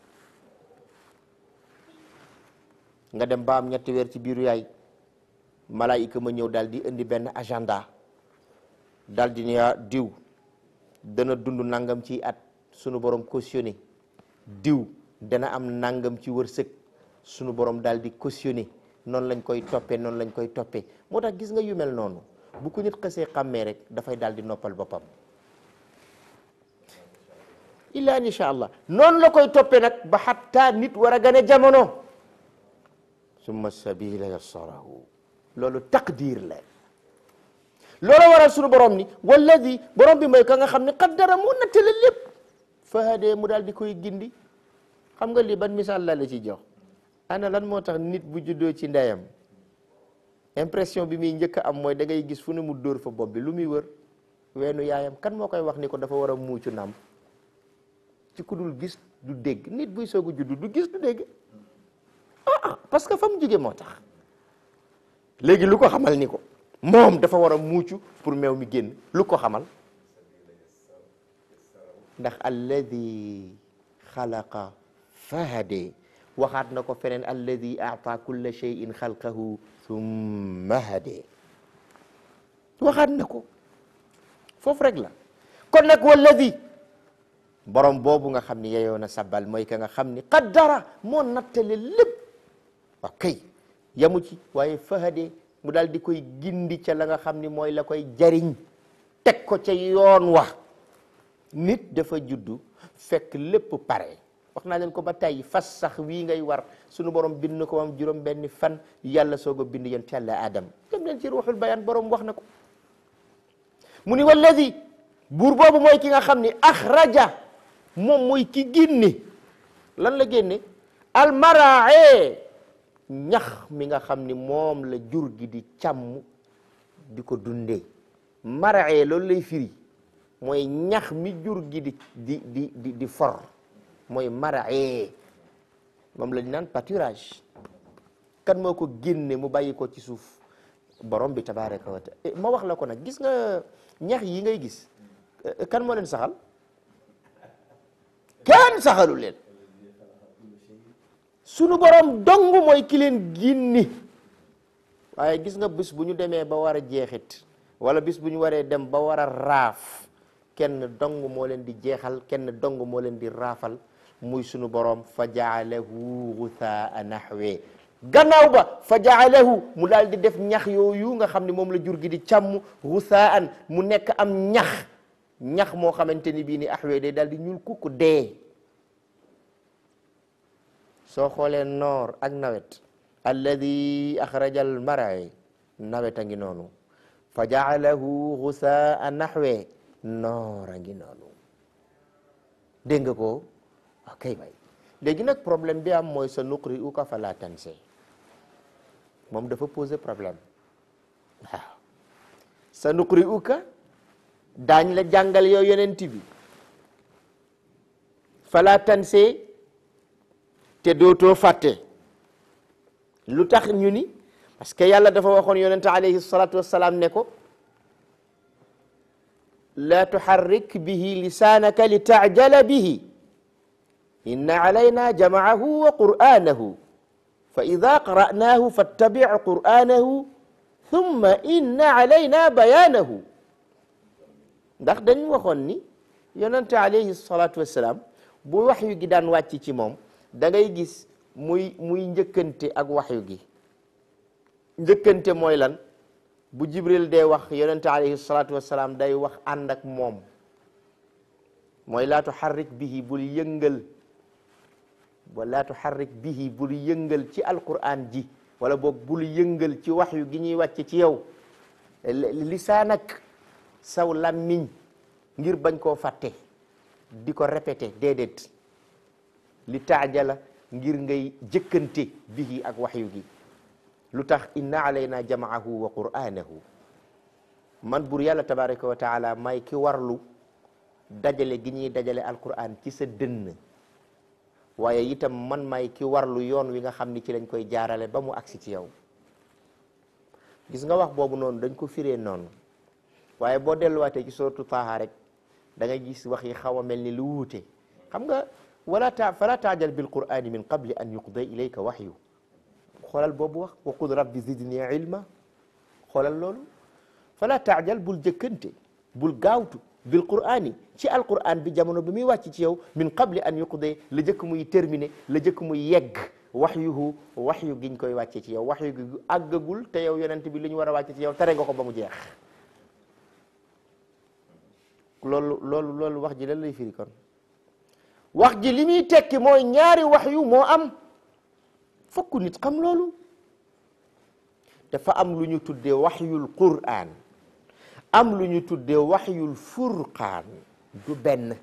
nga dem ba am ñetti weer ci biiru yaay malaayika ma ñëw daal di indi benn agenda daal di ne diw dana dund nangam ci at sunu borom cautionné diw dana am nangam ci wërsëg sunu borom daal di cautionné noonu lañ koy toppee noonu lañ koy toppee moo tax gis nga yu mel noonu bu ko nit xësee xàmmee rek dafay daal di noppal boppam illa insha allah noonu la koy toppee nag ba xatta nit war a gane jamono summa sabila yassarahu loolu taqdir la loolu waral sunu borom ni walladi borom bi mooy ka nga xam ne qaddara mu nattale lépp fahadee mu daal di koy gindi xam nga lii ban misaal la la ci jox ana lan moo tax nit bu juddoo ci ndeyam impression bi muy njëkk a am mooy da ngay gis fu ne mu dóor fa bopp bi lu muy wër weenu yaayam kan moo koy wax ni ko dafa war a muucu nam ci ku dul gis du dégg nit buy soog a juddu du gis du dégg ah parce que fa mu jóge moo tax léegi lu ko xamal ni ko moom dafa war a muucu pour meew mi génn lu ko xamal ndax alladi xalaqa fahade waxaat na ko feneen alladi aata kulla cheyin xalqahu summa hade waxaat na ko foofu rek la kon nag walladi borom boobu nga xam ni yeyoo na sabbal mooy ka nga xam ni qaddara moo nattale lépp waaw kay yamu ci waaye fahade mu daal di koy gindi ca la nga xam ni mooy la koy jariñ teg ko ca yoon wa nit dafa juddu fekk lépp pare wax naa leen ko ba tey fas sax wii ngay war sunu borom bind na ko am juróom benni fan yàlla soog a bind yent yàlla adam dem leen ci ruuxul bayaan borom wax na ko mu ni walladi buur boobu mooy ki nga xam ni axraja moom mooy ki génne lan la génne almaraae ñax mi nga xam ni moom la jur gi di càmm di ko dundee maraae loolu lay firi mooy ñax mi jur gi di di di di di for mooy maraae moom la ñu naan pâturage kan moo ko génne mu bàyyi ko ci suuf borom bi tabaraka wa taala ma wax la ko nag gis nga ñax yi ngay gis kan moo leen saxal kenn saxalu leen sunu borom dong mooy ki leen ginni waaye gis nga bis bu ñu demee ba war a jeexit wala bis bu ñu waree dem ba war a raaf kenn dong moo leen di jeexal kenn dong moo leen di raafal muy sunu boroom fa jaalahu guthaa nahwe gannaaw ba fa jaalahu mu daal di def ñax yooyu nga xam ne moom la jur gi di càmm guthaan mu nekk am ñax ñax moo xamante ni bii ni ahwe day daal di ñuul kukku dee soo xoolee noor ak nawet alladi axraja al mar'i nawet a ngi noonu fa jaalahu guthaan nahwe noor a ngi noonu dégg nga ko ok bay léegi nag problème bi am mooy sa nuqri uka fala tanse moom dafa poser problème waaw sa nuqri uka daañ la jàngal yow yonent bi fala tanse te dootoo fàtte lu tax ñu ni parce que yàlla dafa waxoon yonent alayhi salatu wassalaam ne ko la tuharrik bihi lisaanaka li taajala bihi inna alayna jamaahu wa qur'anahu fa ida qara'nahu fattabi' qur'anahu thumma inna alayna bayanahu ndax dañ waxoon ni yonente alayhi salatu wassalam bu waxyu gi daan wàcc ci moom da ngay gis muy muy njëkkante ak waxyu gi njëkkante mooy lan bu jibril dee wax yonente alayhi salatu wassalam day wax ànd ak moom mooy laa tuharrik bihi bul yëngal wala tuharrik bihi bul yëngal ci alquran ji wala boog bul yëngal ci waxyu gi ñuy wàcc ci yow lisaanak saw làmmiñ ngir bañ koo fàtte di ko répété déedéet li taajala ngir ngay jëkkante bihi ak waxyu gi lu tax inna alayna jamaahu wa qur'anahu man bur yàlla tabaraka wa taala may ki warlu dajale gi ñuy dajale alquran ci sa dënn waaye itam man may ki warlu yoon wi nga xam ni ci lañ koy jaarale ba mu agsi ci yow gis nga wax boobu noonu dañ ko firee noonu waaye boo delluwaatee ci suratu taaha rek da nga gis wax yi xaw a mel ni lu wuute xam nga wala ta fala taajal bil qur'ani min qabli an yuqda ilayka waxyu xoolal boobu wax wa qul rabbi zidni ilma xoolal loolu fala taajal bul jëkkante bul gaawtu bil qur'ani ci alquran bi jamono bi muy wàcc ci yow min qabli an yuqde la jëkk muy terminé la jëkk muy yegg waxyuhu waxyu giñ koy wàcce ci yow waxyu gi àggagul te yow yonent bi li ñu war a wàcce ci yow tere nga ko ba mu jeex loolu loolu loolu wax ji lan lay firi kon wax ji li muy tekki mooy ñaari waxyu moo am fokk nit xam loolu dafa am lu ñu tuddee waxyul qur'an am lu ñu tuddee waxyul furqaan du benn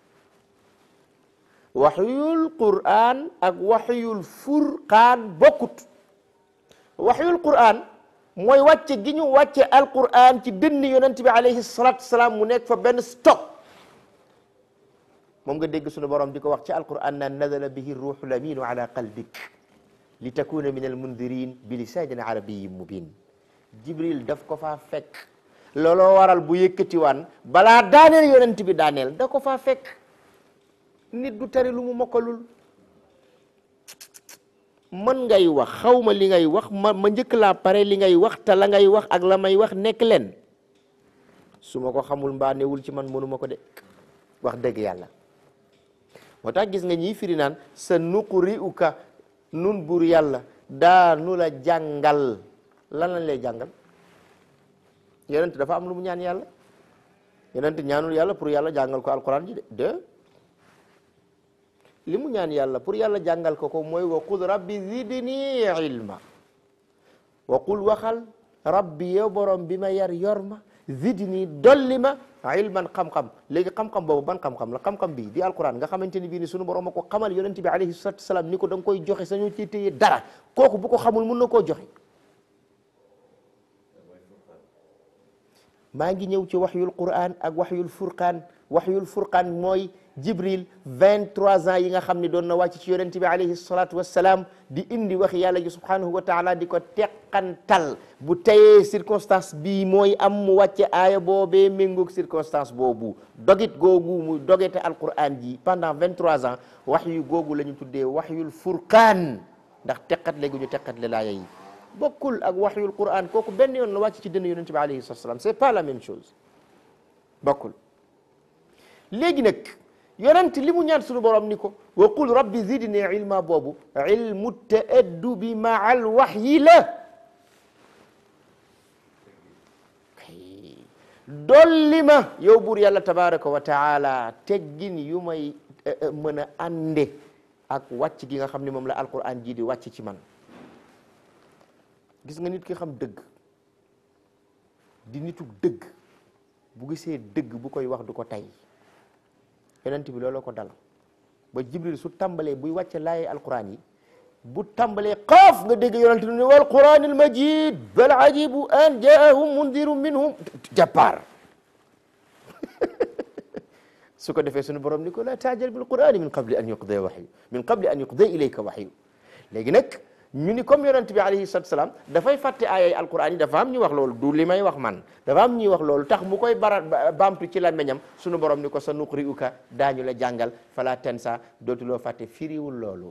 waxyul qur'an ak waxyul furqaan bokkut waxyul qur'an mooy wàcce gi ñu wàcce alqur'an ci dënn yonent bi alayhi salatu wasalaam mu nekk fa benn stock moom nga dégg sunu borom di ko wax ci alqur'an naan nazala bihi ruuxul aminu ala qalbik li takuna min almundirin bi lisaanin arabiyin mubin jibril daf ko faa fekk looloo waral bu yëkkatiwaan balaa daaneel yonent bi daaneel da ko faa fekk nit du tari lu mu mokkalul man ngay wax xaw ma li ngay wax ma ma njëkk laa pare li ngay wax te la ngay wax ak la may wax nekk leen su ma ko xamul mbaa newul ci man mënuma ko de wax dëgg yàlla moo tax gis nga ñiy firi naan sa nuquri uka nun bur yàlla daanu la jàngal lan lañ lay jàngal yonent dafa am lu mu ñaan yàlla yonent ñaanul yàlla pour yàlla jàngal ko alquran ji de de li mu ñaan yàlla pour yàlla jàngal ko ko mooy wa qul rabbi zidni ilma wa qul waxal rabbi yow borom bi ma yar yor ma zidni dolli ma ilman xam-xam léegi xam-xam boobu ban xam-xam la xam-xam bi di alquran nga xamante ni bii ni sunu borom a ko xamal yonent bi alayhi salatu wasalaam ni ko da nga koy joxe sañoo ci téye dara kooku bu ko xamul mun na koo joxe maa ngi ñëw ci waxyul quran ak waxyul furqaan waxyul furqaan mooy jibril 23 ans yi nga xam ne doon na wàcc ci yonent bi alayhi salatu wassalaam di indi wax yàlla ji subhanahu wa taala di ko teqantal bu tayee circonstance bii mooy am mu wàcce aaya boobee méngoog circonstance boobu dogit googu mu dogete alquran ji pendant 23 ans waxyu googu la ñu tuddee waxyul furqaan ndax teqatle gu ñu teqatle laaya yi bokkul ak waxyul quran kooku benn yoon la wàcc ci dënn yonente bi alayhi salatu salaam c'est pas la même chose bokkul léegi nag yonent li mu ñaan suñu borom ni ko wa qul rabbi zidni ilma boobu ilmu taaddubi maa al waxyi la dolli ma yow buur yàlla tabaraka wa taala teggin yu may mën a ànde ak wàcc gi nga xam ne moom la alquran ji di wàcc ci man gis nga nit ki xam dëgg di nitu dëgg bu gisee dëgg bu koy wax du ko tay yonent bi looloo ko dal ba jibril su tàmbalee buy wàcce laaye alquran yi bu tàmbalee xaaf nga dégg yonent bi ne wal quran al majid bal ajibu an jaahum mundirun minhum jàppaar su ko defee sunu borom ni ko la taajal bil qurani min qabli an yuqda waxyu min qabli an yuqda ilayka waxyu léegi nag ñu ni comme yonent bi alayhi salatu salaam dafay fàtte aayay alquran yi dafa am ñu wax loolu du li may wax man dafa am ñuy wax loolu tax mu koy bara baamtu ci làmmiñam sunu borom ni ko sa nuqri uka daañu la jàngal fala tensa dootuloo fàtte firiwul loolu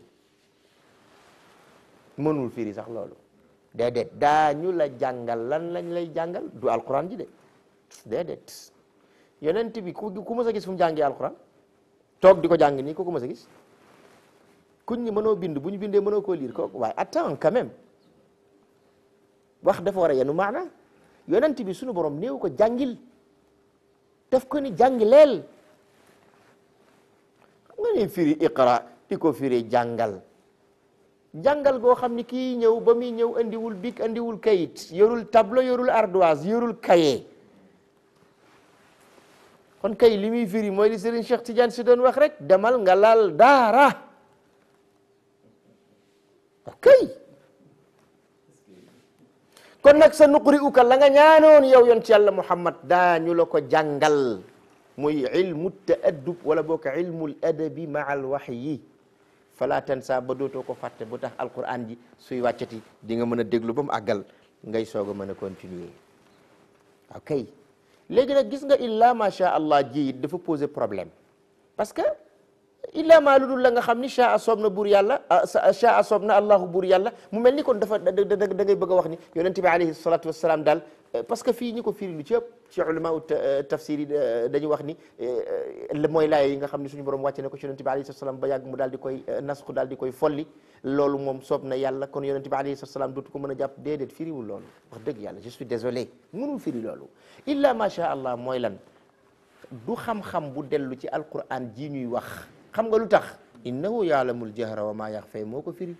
mënul firi sax loolu déedéet daañu la jàngal lan lañ lay jàngal du alquran ji de déedéet yonent bi ku ku mës a gis fu mu jàngee alquran toog di ko jàng nii ku ko mës a gis kuñ ñi mënoo bind bu ñu bindee mënoo koo lire kooku waaye attends quand même wax dafa war a yenu maana yonent bi sunu borom néew ko jàngil daf ko ni jàngileel xam nga ni firi iqra di ko firi jàngal jàngal goo xam ni kii ñëw ba muy ñëw andiwul bic andiwul kayit yorul tableau yorul ardoise yorul cahier kon kay li muy firi mooy li Serigne Cheikh Tidiane si doon wax rek demal nga laal daara ok kon nag sa nuqri uka la nga ñaanoon yow yoon ci yàlla Muhammad daañu la ko jàngal muy ilmu taaddub wala boo ko ilmul adabi maa al waxyi fala tansa ba dootoo ko fàtte bu tax alquran ji suy wàccati di nga mën a déglu ba mu àggal ngay soog a mën a continuer ok léegi nag gis nga illa ma sha allah ji it dafa poser problème parce que illa ma lu dul la nga xam ni sha a soob na buur yàlla sha a soob na allahu buur yàlla mu mel ni kon dafa da da ngay bëgg a wax ni yonente bi alayhi salatu wassalam daal parce que fii ñi ko firi lu ci ëpp ci ulama u tafsir yi dañu wax ni mooy laay yi nga xam ne suñu borom wàcce na ko ci yonente bi alayhi salatu wassalam ba yàgg mu daal di koy nasku daal di koy folli loolu moom soob na yàlla kon yonente bi alayhi salatu wassalam dootu ko mën a jàpp déedéet firiwul loolu wax dëgg yàlla je suis désolé mënul firi loolu illa ma sha allah mooy lan du xam-xam bu dellu ci alquran ji ñuy wax xam nga lu tax innahu yaalamul jahra wa ma yaxfay moo ko firi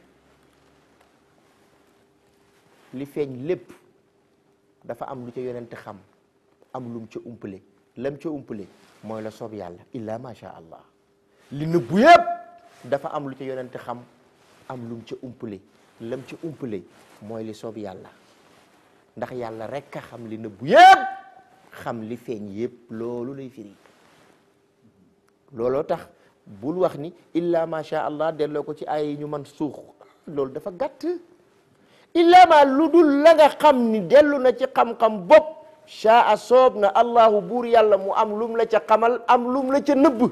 li feeñ lépp dafa am lu ca yonente xam am lum ca umpale lam ca umpale mooy la soob yàlla illa ma sha allah li nëbbu yépp dafa am lu ca yonente xam am lum ca umpale lam ca umpale mooy li soob yàlla ndax yàlla rek a xam li nëbbu yépp xam li feeñ yépp loolu lay firi looloo tax bul wax ni illa ma sha allah delloo ko ci ay yi ñu man suux loolu dafa gàtt illa ma lu dul la nga xam ni dellu na ci xam-xam bopp shaa soob na allahu buur yàlla mu am lum la ca xamal am lum la ca nëbb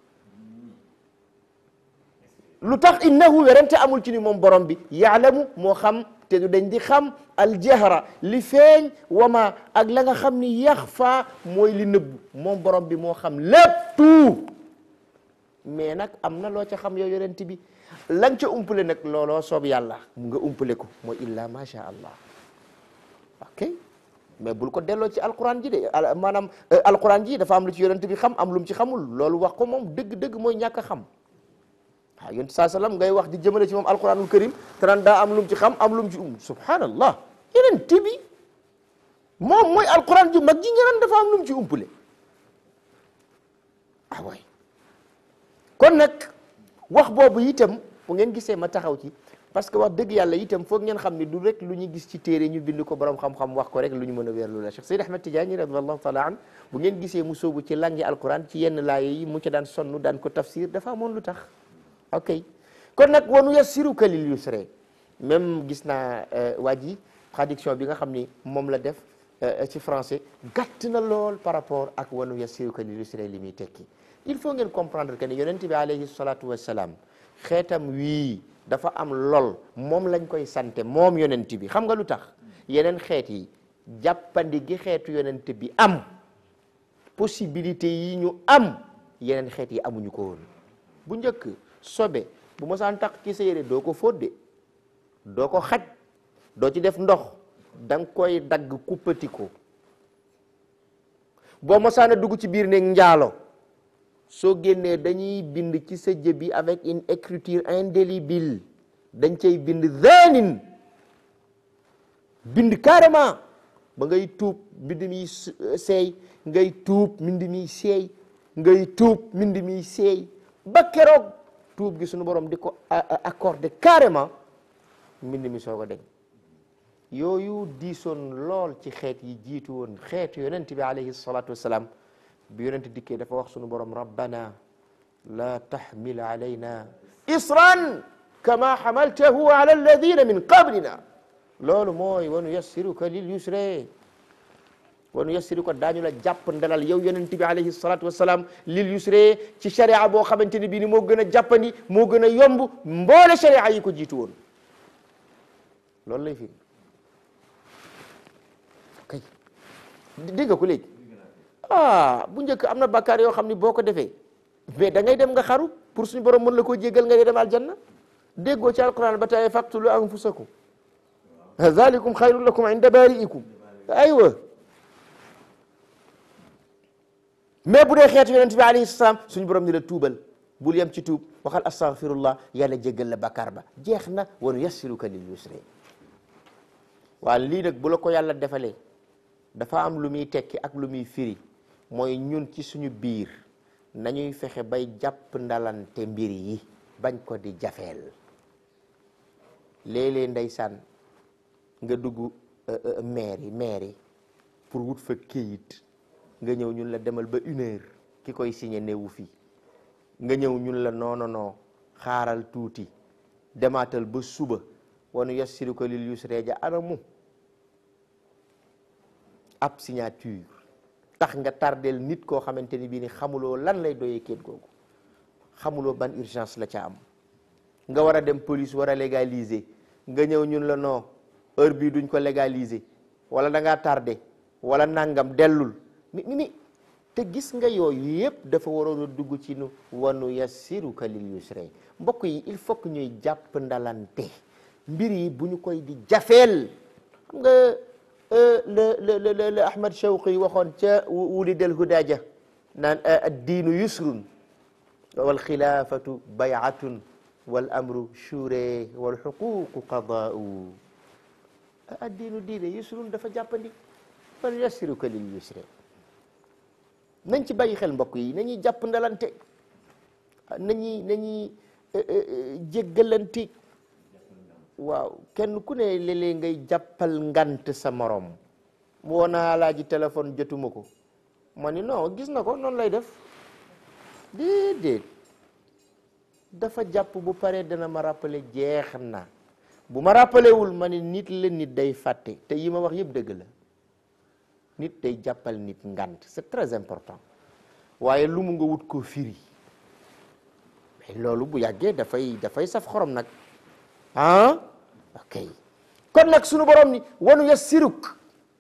lu tax innahu werante amul ci ni moom borom bi yaalamu moo xam te du dañ di xam aljahra li feeñ wama ak la nga xam ni yaxfa mooy li nëbb moom borom bi moo xam lépp tout mais nag am na loo ca xam yow yonent bi la nga ca umpale nag looloo soob yàlla mu nga umpale ko mooy illa ma sha allah ok mais bul ko delloo ci alquran ji de maanaam alquran ji dafa am lu ci yonent bi xam am lu mu ci xamul loolu wax ko moom dëgg-dëgg mooy ñàkk a xam waaw yonent saa sallam ngay wax di jëmale ci moom alquranul karim te naan daa am lu mu ci xam am lu mu ci um subhanallah yonent bi moom mooy alquran ju mag ji nga naan dafa am lu mu ci umpale ah waay kon nag wax boobu itam bu ngeen gisee ma taxaw ci parce que wax dëgg yàlla itam foog ngeen xam ni du rek lu ñu gis ci téere ñu bind ko borom xam-xam wax ko rek lu ñu mën a wéerlu la Cheikh Seyd Ahmed Tidiane radiyallahu taala an bu ngeen gisee mu soobu ci langi alquran ci yenn laaye yi mu ca daan sonn daan ko tafsir dafa amoon lu tax ok kon nag wanu yassiruka lil yusri même gis naa waa ji traduction bi nga xam ni moom la def ci français gàtt na lool par rapport ak wanu yassiruka lil yusri li muy tekki il faut ngeen comprendre que ni yonent bi alayhi salatu wassalam xeetam wii dafa am lool moom lañ koy sante moom yonent bi xam nga lu tax yeneen xeet yi jàppandi gi xeetu yonent bi am possibilité yi ñu am yeneen xeet yi amuñu ko woon bu njëkk sobe bu mosaan tax ci sa yére doo ko fóot doo ko xaj doo ci def ndox da nga koy dagg kuppati ko boo mosaan a dugg ci biir néeg njaalo soo génnee dañuy bind ci sa jëbi avec une écriture indélébile dañ cay bind zanin bind carrément ba ngay tuub mbind mi seey ngay tuub mbind mi seey ngay tuub mbind mi seey ba keroog tuub gi suñu borom di ko accordé carrément mbind mi soog a deñ yooyu diisoon lool ci xeet yi jiitu woon xeetu yonent bi alayhi salatu wassalam bi yonent dikkee dafa wax suñu borom rabbana la tahmil alayna isran kama hamaltahu ala alladina min qablina loolu mooy wanu yassiruka lil yusre wanu yassiruka daañu la jàpp ndalal yow yonent bi alayhi salatu wassalam lil yusre ci sharia boo xamante ni bii ni moo gën a jàppandi moo gën a yomb mboole sharia yi ko jiitu woon loolu lay fi kay dégg nga ko léegi ah bu njëkk am na bakkaar yoo xam ni boo ko defee mais da ngay dem nga xaru pour suñu borom mën la koo jéggal nga dem aljanna déggoo ci alquran ba tey faqtulu anfusakum zalikum xayrun lakum inda bari'ikum aywa mais bu dee xeetu yonent bi alayhi salaam suñu borom ni la tuubal bul yem ci tuub waxal astaghfirullah yàlla jéggal la bakkaar ba jeex na wa nuyassiruka lil yusri waa lii nag bu la ko yàlla defalee dafa am lu muy tekki ak lu muy firi mooy ñun ci suñu biir nañuy fexe bay jàpp ndalante mbir yi bañ ko di jafeel léeg-léeg ndeysaan nga dugg maire yi maire yi pour wut fa këyit nga ñëw ñun la demal ba une heure ki koy signé newu fi nga ñëw ñun la non non non xaaral tuuti demaatal ba suba wanu yassiruka lil yusra ja anamu ab signature tax nga tardel nit koo xamante ni bii ni xamuloo lan lay doyee kéet googu xamuloo ban urgence la ca am nga war a dem police war a légaliser nga ñëw ñun la non heure bii duñ ko légaliser wala da ngaa tardé wala nangam dellul mi mi mi te gis nga yooyu yëpp dafa waroon a dugg ci nu wanu yassiruka lil yusra mbokk yi il faut que ñuy jàpp ndalante mbir yi bu ñu koy di jafeel xam nga le le le le Ahmad Shawqi waxoon ca wulidal hudaja naan addiinu yusrun wal xilaafatu bayatun wal amru shure wal xuququ qadaau addiinu diine yusrun dafa jàppandi wal yassiruka lil yusre nañ ci bàyyi xel mbokk yi nañuy jàpp ndalante nañuy nañuy jéggalante waaw kenn ku ne léeg-léeg ngay jàppal ngant sa morom woo naa laaji téléphone jotuma ko ma ni non gis na ko noonu lay def déedéet dafa jàpp bu paree dana ma rappeler jeex na bu ma rappelé wul ma ni nit la nit day fàtte te yi ma wax yëpp dëgg la nit day jàppal nit ngant c'est très important waaye lu mu nga wut ko firi mais loolu bu yàggee dafay dafay saf xorom nag ah ok kon nag sunu borom ni wanu yassiruk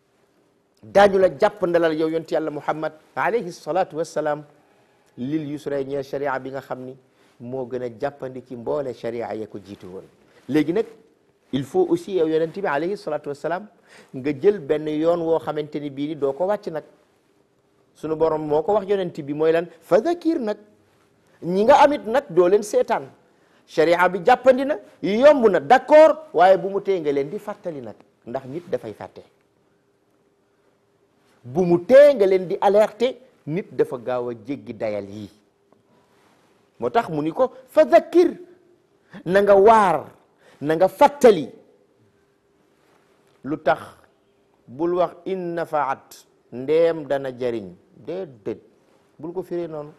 daañu la jàpp ndalal yow yonti yàlla muhammad alayhi salatu wassalaam lil yusra ñeel sharia bi nga xam ni moo gën a jàppandi ci mboole sharia ya ko jiitu woon léegi nag il faut aussi yow yonent bi alayhi salatu wassalaam nga jël benn yoon woo xamante ni bii ni doo ko wàcc nag sunu borom moo ko wax yonent bi mooy lan fa zakir nag ñi nga amit nag doo leen seetaan sharia bi jàppandi na yomb na d'accord waaye bu mu tee nga leen di fàttali nag ndax nit dafay fàtte bu mu tee nga leen di alerter nit dafa gaaw a jéggi dayal yi moo tax mu ni ko fa zakir na nga waar na nga fàttali lu tax bul wax in nafaat ndeem dana jariñ déedéet bul ko firee noonu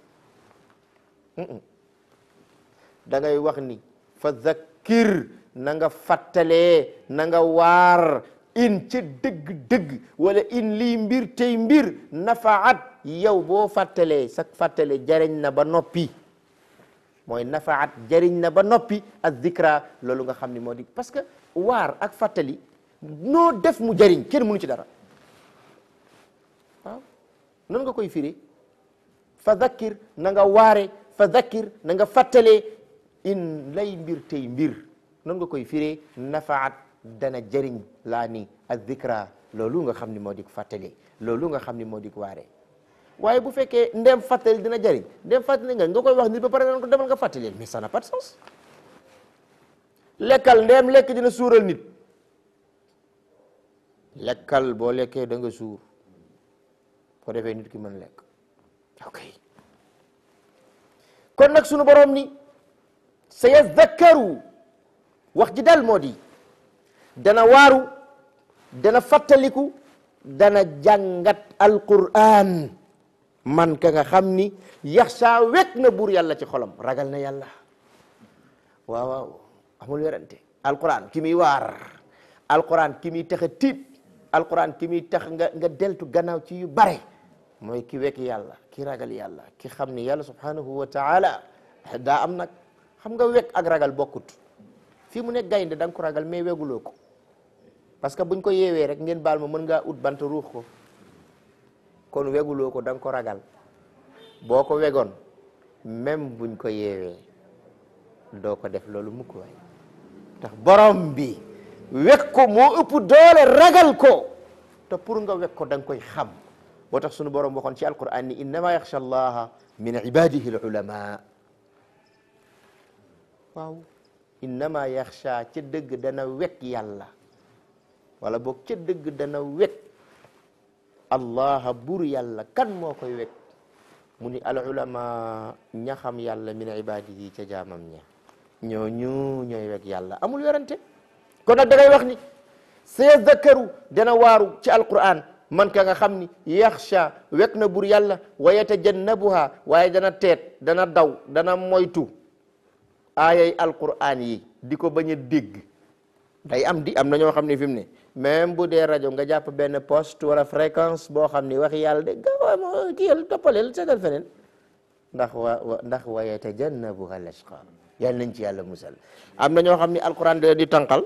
da ngay wax ni fa zakkir na nga fàttalee na nga waar in ca dëgg-dëgg wala in lii mbir tey mbir nafaat yow boo fàttalee sa fàttale jariñ na ba noppi mooy nafaat jëriñ na ba noppi ak zikra loolu nga xam ni moo di parce que waar ak fàttali noo def mu jëriñ kenn mënu ci dara waaw noonu nga koy firi fa zakkir na nga waare fa zakkir na nga fàttalee in lay mbir tey mbir noonu nga koy firee nafaat dana jëriñ laa ni ak zikra loolu nga xam ni moo di fàttali loolu nga xam ni moo di waare waaye bu fekkee ndem fàttali dina jëriñ ndem fàttali nga nga koy wax nit ba pare nga ko demal nga fàttali mais ça n'a pas de sens lekkal ndem lekk dina suural nit lekkal boo lekkee da nga suur ko defee nit ki mën lekk ok kon nag sunu borom ni sa yazakkaru wax ji dal moo di dana waaru dana fàttaliku dana jàngat alquran man ka nga xam ni yaxsa wekk na buur yàlla ci xolam ragal na yàlla waaw waaw amul werante alquran ki muy waar alquran ki muy tax a tiit alquran ki muy tax nga nga deltu gannaaw ci yu bare mooy ki wekk yàlla ki ragal yàlla ki xam ni yàlla subhanahu wa taala daa am nag xam nga wekk ak ragal bokkut fii mu nekk gaynde da nga ko ragal mais weguloo ko parce que buñ ko yeewee rek ngeen baal ma mën ngaa ut bant ruux ko kon weguloo ko da nga ko ragal boo ko wegoon même buñ ko yeewee doo ko def loolu mukk waay tax borom bi wek ko moo ëpp doole ragal ko te pour nga wek ko da nga koy xam boo tax sunu borom waxoon ci alquran ni innama yaxsha allaha min ibadihi alulama waaw innama yaxsha ca dëgg dana wek yàlla wala boog ca dëgg dana wek allaha bur yàlla kan moo koy wek mu ni al ulama ña xam yàlla min ibadihi ca jaamam ña ñooñu ñooy wek yàlla amul werante kon nag da ngay wax ni sayazakkaru dana waaru ci alquran man ka nga xam ni yaxsha wek na bur yàlla wa yatajannabuha waaye dana teet dana daw dana moytu aayay alquran yi di ko bañ a dégg day am di am na ñoo xam ne fi mu ne même bu dee rajo nga jàpp benn poste wala fréquence boo xam ni waxi yàlla de gawa ki yàlla toppaleel seetal feneen ndax wa ndax wa yatajannabuha al ashqa yàlla nañ ci yàlla musal am na ñoo xam ni alquran da di tànqal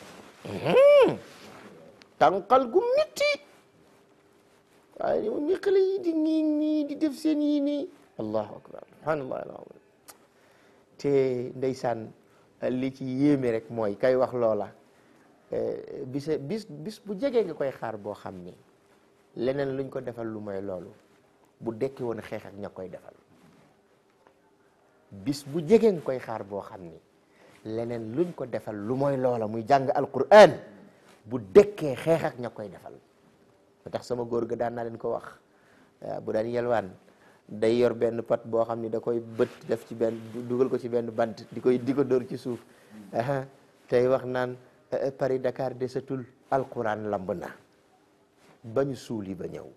tànqal gu mitti waaye moom mi xale yi di nii nii di def seen yii nii allahu akbar subhanallah alazim te ndeysaan li ci yéeme rek mooy kay wax loola bis bis bis bu jegee nga koy xaar boo xam ni leneen luñ ko defal lu mooy loolu bu dekki woon xeex ak ña koy defal bis bu jegee nga koy xaar boo xam ni leneen luñ ko defal lu mooy loola muy jàng alquran bu dekkee xeex ak ña koy defal ba tax sama góor ga daan naa leen ko wax bu daan yelwaan day yor benn pat boo xam ni da koy bët def ci benn dugal ko ci benn bant di koy di ko dóor ci suuf tey wax naan Paris Dakar desatul alquran lamb na bañu suuli ba ñëw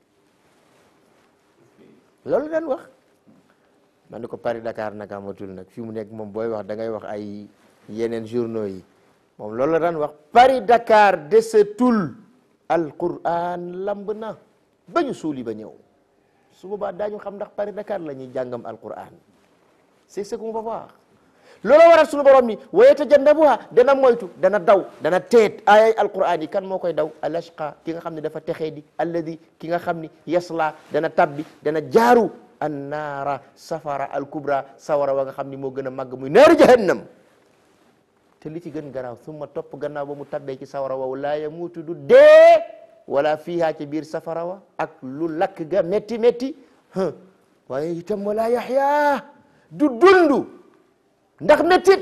loolu daan wax man ni ko Paris Dakar nag amatul nag fi mu nekk moom booy wax da ngay wax ay yeneen journaux yi moom loolu la daan wax Paris Dakar desatul alquran lamb na bañu suuli ba ñëw su boobaa daañu xam ndax Paris Dakar la ñuy jàngam alquran c'est ce qu'on va voir loolu waral sunu borom ni wa yatajannabuha dana moytu dana daw dana teet ayay alquran yi kan moo koy daw al ashqa ki nga xam ne dafa texee di alladi ki nga xam ni yasla dana tabbi dana jaaru annaara safara al kubra sawara wa nga xam ni moo gën a màgg muy naaru jahannam te li ci gën garaaw summa topp gannaaw ba mu tabbee ci sawara wa laa yamuutu du dee wala fiiha ci biir safara wa ak lu lakk ga métti métti waaye itam wala yaxya du dundu ndax méttit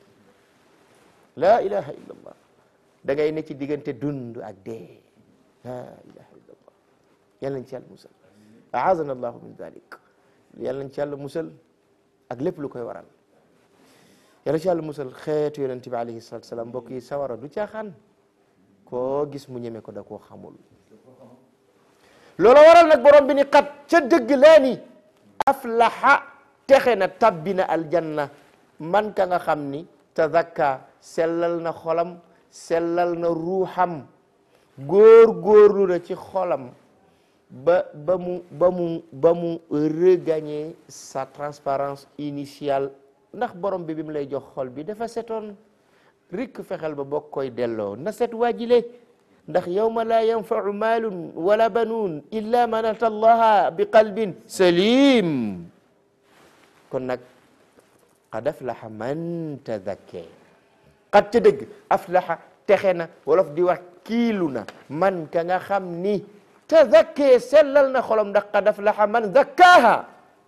la ilaha illa allah da ngay ne ci diggante dund ak dee la ilaha illa allah yal nañ ci yàlla musal aazana allahu min dalik yal nañ ci yàlla musal ak lépp lu koy waral yal nañ ci yàlla musal xeetu yonente bi alayhi salatu salaam mbokk yi sawara du caaxaan koo gis mu ñeme ko da koo xamul loolu waral nag borom bi ni xat ca dëgg laa ni aflaha texe na tabbi na aljanna man ka nga xam ni tazakka sellal na xolam sellal na ruuxam góor góorlu na ci xolam ba ba mu ba mu ba mu regagner sa transparence initiale ndax borom bi bi mu lay jox xol bi dafa setoon rikk fexeel ba bokk koy delloo na set waajile ndax yawma laa yanfau maalun wala banuun illa man ata allaha bi qalbin salim kon nag qad aflaha man tadakke qad ca dëgg aflaha texe na wolof di wax kiilu na man ka nga xam ni tadakke sellal na xolam ndax qad aflaha man zakkaaha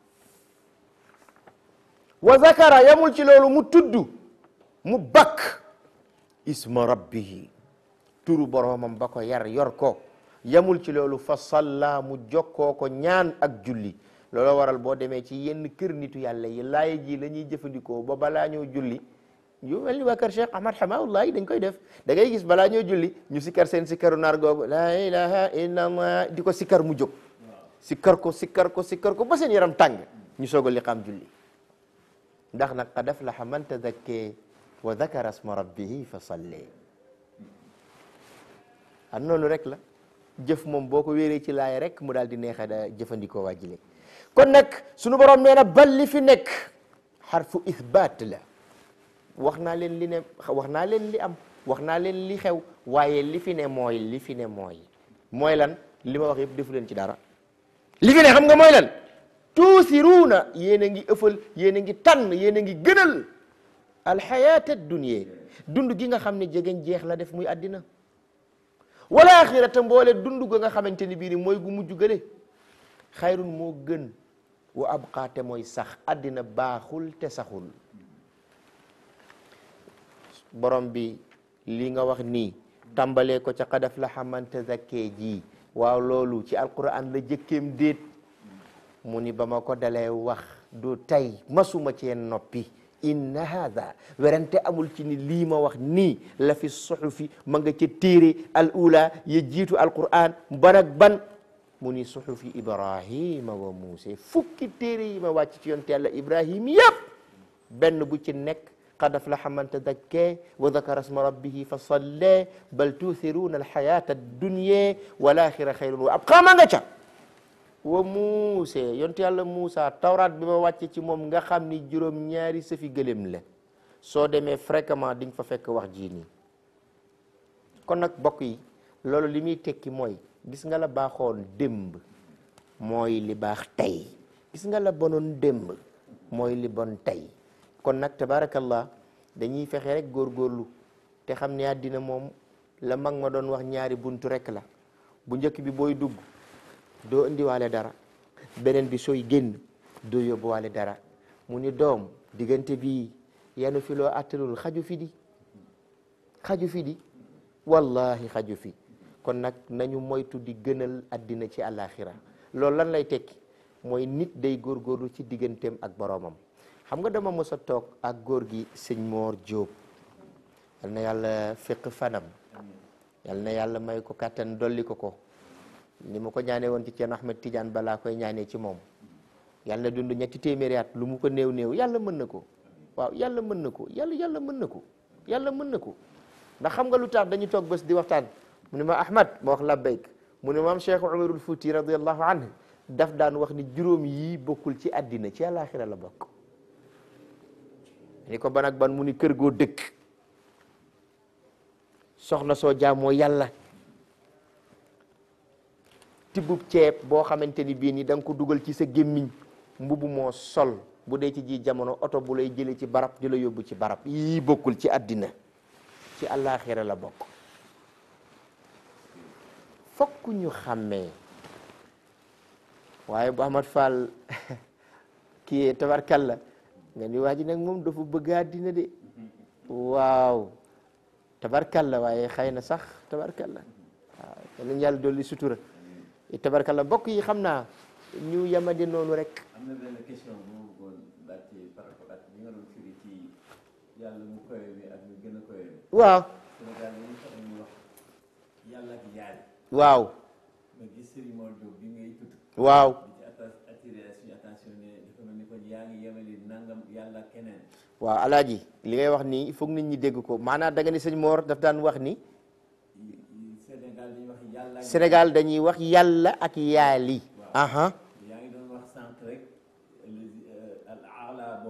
wa zakara yamul ci loolu mu tudd mu bakk isma rabbihi turu boromam ba ko yar yor ko yamul ci loolu fa salla mu jokkoo ko ñaan ak julli loolu waral boo demee ci yenn kër nitu yàlla yi laay ji la ñuy jëfandikoo ba balaa ñoo julli yu mel ni waa kër Cheikh Ahmad Hamawullah dañ koy def da ngay gis balaa ñoo julli ñu sikkar seen sikkaru naar googu la ilaha illallah di ko sikkar mu jóg sikkar ko sikkar ko sikkar ko ba seen yaram tàng ñu soog a liqaam julli ndax nag qad aflaha man tadakke wa dakara asma rabbihi fa salli an noonu rek la jëf moom boo ko wéeree ci laay rek mu daal di neexa da jëfandikoo waajile kon nag sunu borom nee na bal li fi nekk xarfu ithbaat la wax naa leen li ne wax naa leen li am wax naa leen li xew waaye li fi ne mooy li fi ne mooy mooy lan li ma wax yëpp defu leen ci dara li fi ne xam nga mooy lan tuusiruuna yéen a ngi ëffal yéen a ngi tànn yéen a ngi gënal alxayaata dunya dund gi nga xam ne jegeñ jeex la def muy àddina wala axirata mboole dund ga nga xamante ni bii ni mooy gu mujj gële xayrun moo gën wa abqaate mooy sax àddina baaxul te saxul borom bi li nga wax nii tàmbalee ko ca qad aflaha man tazakkee ji waaw loolu ci alquran la jëkkeem déet mu ni ba ma ko dalee wax du tey masuma cee noppi inna hada werante amul ci ni lii ma wax nii la fi suxufi ma nga ca téere al ula ya jiitu alquran ban ak ban mu ni suxufi ibrahima wa muuse fukki téere yi ma wàcc ci yonte yàlla ibrahim yëpp benn bu ci nekk qad aflaha man tadakkee wa dakara asma rabbihi fa sallee bal tuuthiruuna alxayata addunya wal axira xayrun wa abqaa ma nga ca wa muuse yonte yàlla Muusa tawraat bi ma wàcce ci moom nga xam ni juróom ñaari sëfi gëléem la soo demee fréquemment di nga fa fekk wax ji nii kon nag bokk yi loolu li muy tekki mooy gis nga la baaxoon démb mooy li baax tey gis nga la bonoon démb mooy li bon tey kon nag tabarakallah dañuy fexe rek góorgóorlu te xam ne àddina moom la mag ma doon wax ñaari buntu rek la bu njëkk bi booy dugg doo indiwaale dara beneen bi sooy génn doo yóbbuwaale dara mu ni doom diggante bi yanu fi loo attalul xaju fi di xaju fi di wallahi xaju fi kon nag nañu moytu di gënal addina ci àllaaxira loolu lan lay tekki mooy nit day góorgóorlu ci digganteem ak boroomam xam nga dama mos a toog ak góor gi sëñ Moor Jóob yal na yàlla féq fanam yal na yàlla may ko kàttan dolli ko ko ni ma ko ñaanee woon ci Ceerno Ahmed Tidiane balaa koy ñaanee ci moom yàlla dund ñetti téeméeri at lu mu ko néew néew yàlla mën na ko waaw yàlla mën na ko yàlla yàlla mën na ko yàlla mën na ko ndax xam nga lu tax dañu toog bés di waxtaan mu ne ma Ahmad ma wax labbayk mu ne maam Cheikh Umarul Fouti radiallahu anhu daf daan wax ni juróom yii bokkul ci àddina ci àllaaxira la bokk ni ko ban ak ban mu ni kër goo dëkk soxna soo jaamoo yàlla tibbub ceeb boo xamante ni bii ni da nga ko dugal ci sa gémmiñ mbubu moo sol bu dee ci ji jamono oto bu lay jëlee ci barab di la yóbbu ci barab yii bokkul ci àddina ci àllaaxira la bokk fokk ñu xàmmee waaye bu Ahmad Fall kii tabarkalla nga ni waa ji nag moom dafa bëgg àddina de waaw tabarkalla waaye xëy na sax tabarkalla waaw yal yàlla dolli sutura tabarkalla mbokk yi xam naa ñu yamade noonu rek am na benn question bu ma bëggoon laajte par rapport ak li nga doon firi ci yàlla mu koy bi ak ñu gën a koy bi waaw Sénégal dañu faral ñu wax yàlla ak yaay waaw ma gis Serigne Mor Diop bi ngay tudd waaw di ci atta attiré suñu attention ne dafa mel ni kon yaa ngi yemali nangam yàlla ak keneen waaw alaaji li ngay wax nii il faut que nit ñi dégg ko maanaam da nga ni sëñ Mor daf daan wax ni Sénégal dañuy wax yàlla ak Sénégal dañuy wax yàlla ak yaali aha yaa ngi doon wax sànq rek al ala boobu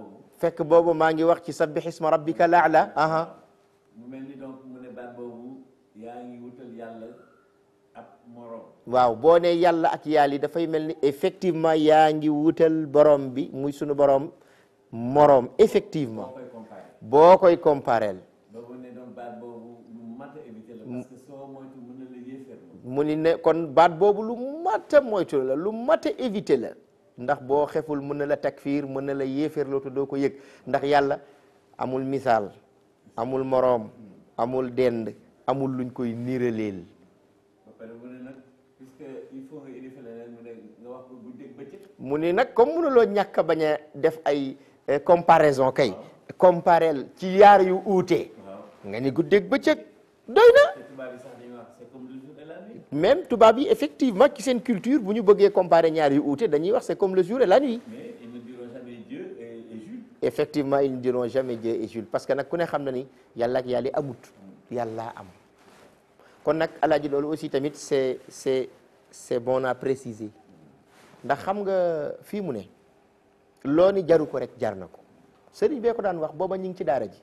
fekk boobu maa ngi wax ci sabbih isma rabbika laala aha mu mel ni donc mu ne baat boobu yaa ngi wutal yàlla ab morom waaw boo ne yàlla ak yàlla yi dafay mel ni effectivement yaa ngi wutal borom bi muy sunu borom moroom boo effectivement koy comparé boo koy compareel boobu ne donc baat boobu lu mat a éviter la parce que soo moytu mën na la yéeféerlu mu ni ne kon baat boobu lu mat a moytu la lu mat a éviter la ndax boo xeful mën na la takfiir mën na la yéeféerloo te doo ko yëg ndax yàlla amul misaal amul moroom amul dend amul luñ koy niiraleel ba pare mu ne nag puisque il faut nga édifier leneen mu ne nga wax ko guddeeg bëccëg mu ni nag comme mënuloo ñàkk a bañ a def ay eh, comparaison kay compareel ci yaar yu uute waaw nga ni guddeeg bëccëg doy na te tubaab yi sax dañuy wax c'est comme le jour et la nuit même tubaab yi effectivement ci seen culture bu ñu bëggee comparer ñaar yu uute dañuy wax c'est comme le jour et la nuit mais ils ne diront jamais Dieu et, et Jules effectivement ils ne diront jamais Dieu et Jules parce que nag ku ne xam na ni yàlla ak yàlla amut yàlla am kon nag alaaji loolu aussi tamit c'est c'est c'est bon à préciser ndax xam nga fii mu ne loo ni jaru ko rek jar na ko sëriñ bee ko daan wax booba ñu ngi ci daara ji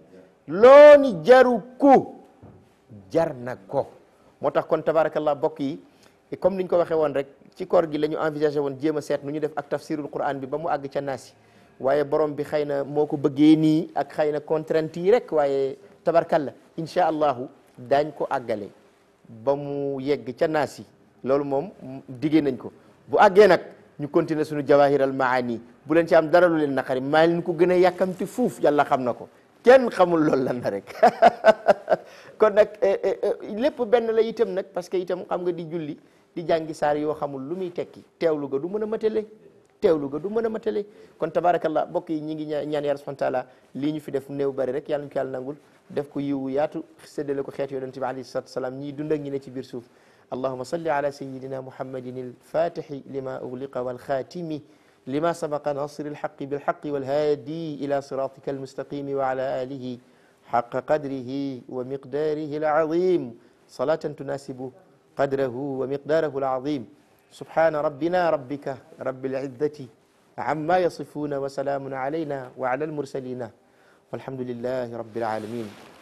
loo ni jaru ko jar na ko moo tax kon tabarakallah bokk yi comme niñ ko waxee woon rek ci koor gi la ñu envisagé woon jéem a seet nu ñu def ak tafsirul quran bi ba mu àgg ca naasi waaye borom bi xëy na moo ko bëggee nii ak xëy na contrainte yi rek waaye tabarkalla incha allahu daañ ko àggale ba mu yegg ca naasi loolu moom diggee nañ ko bu àggee nag ñu continuer suñu jawahiral maani bu leen ci am dara lu leen naqari maa leen ko gën a yàkkamti fuuf yàlla xam na ko kenn xamul loolu lan la rek kon nag lépp benn la itam nag parce que itam xam nga di julli di jàngi saar yoo xamul lu muy tekki teewlu ga du mën a matale teewlu ga du mën a matale kon tabarakallah mbokk yi ñi ngi ñaan yàlla subhanahu wa taala lii ñu fi def néew bari rek yàlla ñu ko yàlla nangul def ko yiwu yaatu séddale ko xeetu yonente bi alayhi salatu wasalaam ñii dund ak ñi ne ci biir suuf اللهم صل على سيدنا محمد الفاتح لما أغلق والخاتم لما سبق ناصر الحق بالحق والهادي إلى صراطك المستقيم وعلى آله حق قدره ومقداره العظيم صلاة تناسب قدره ومقداره العظيم سبحان ربنا ربك رب العزة عما يصفون وسلام علينا وعلى المرسلين والحمد لله رب العالمين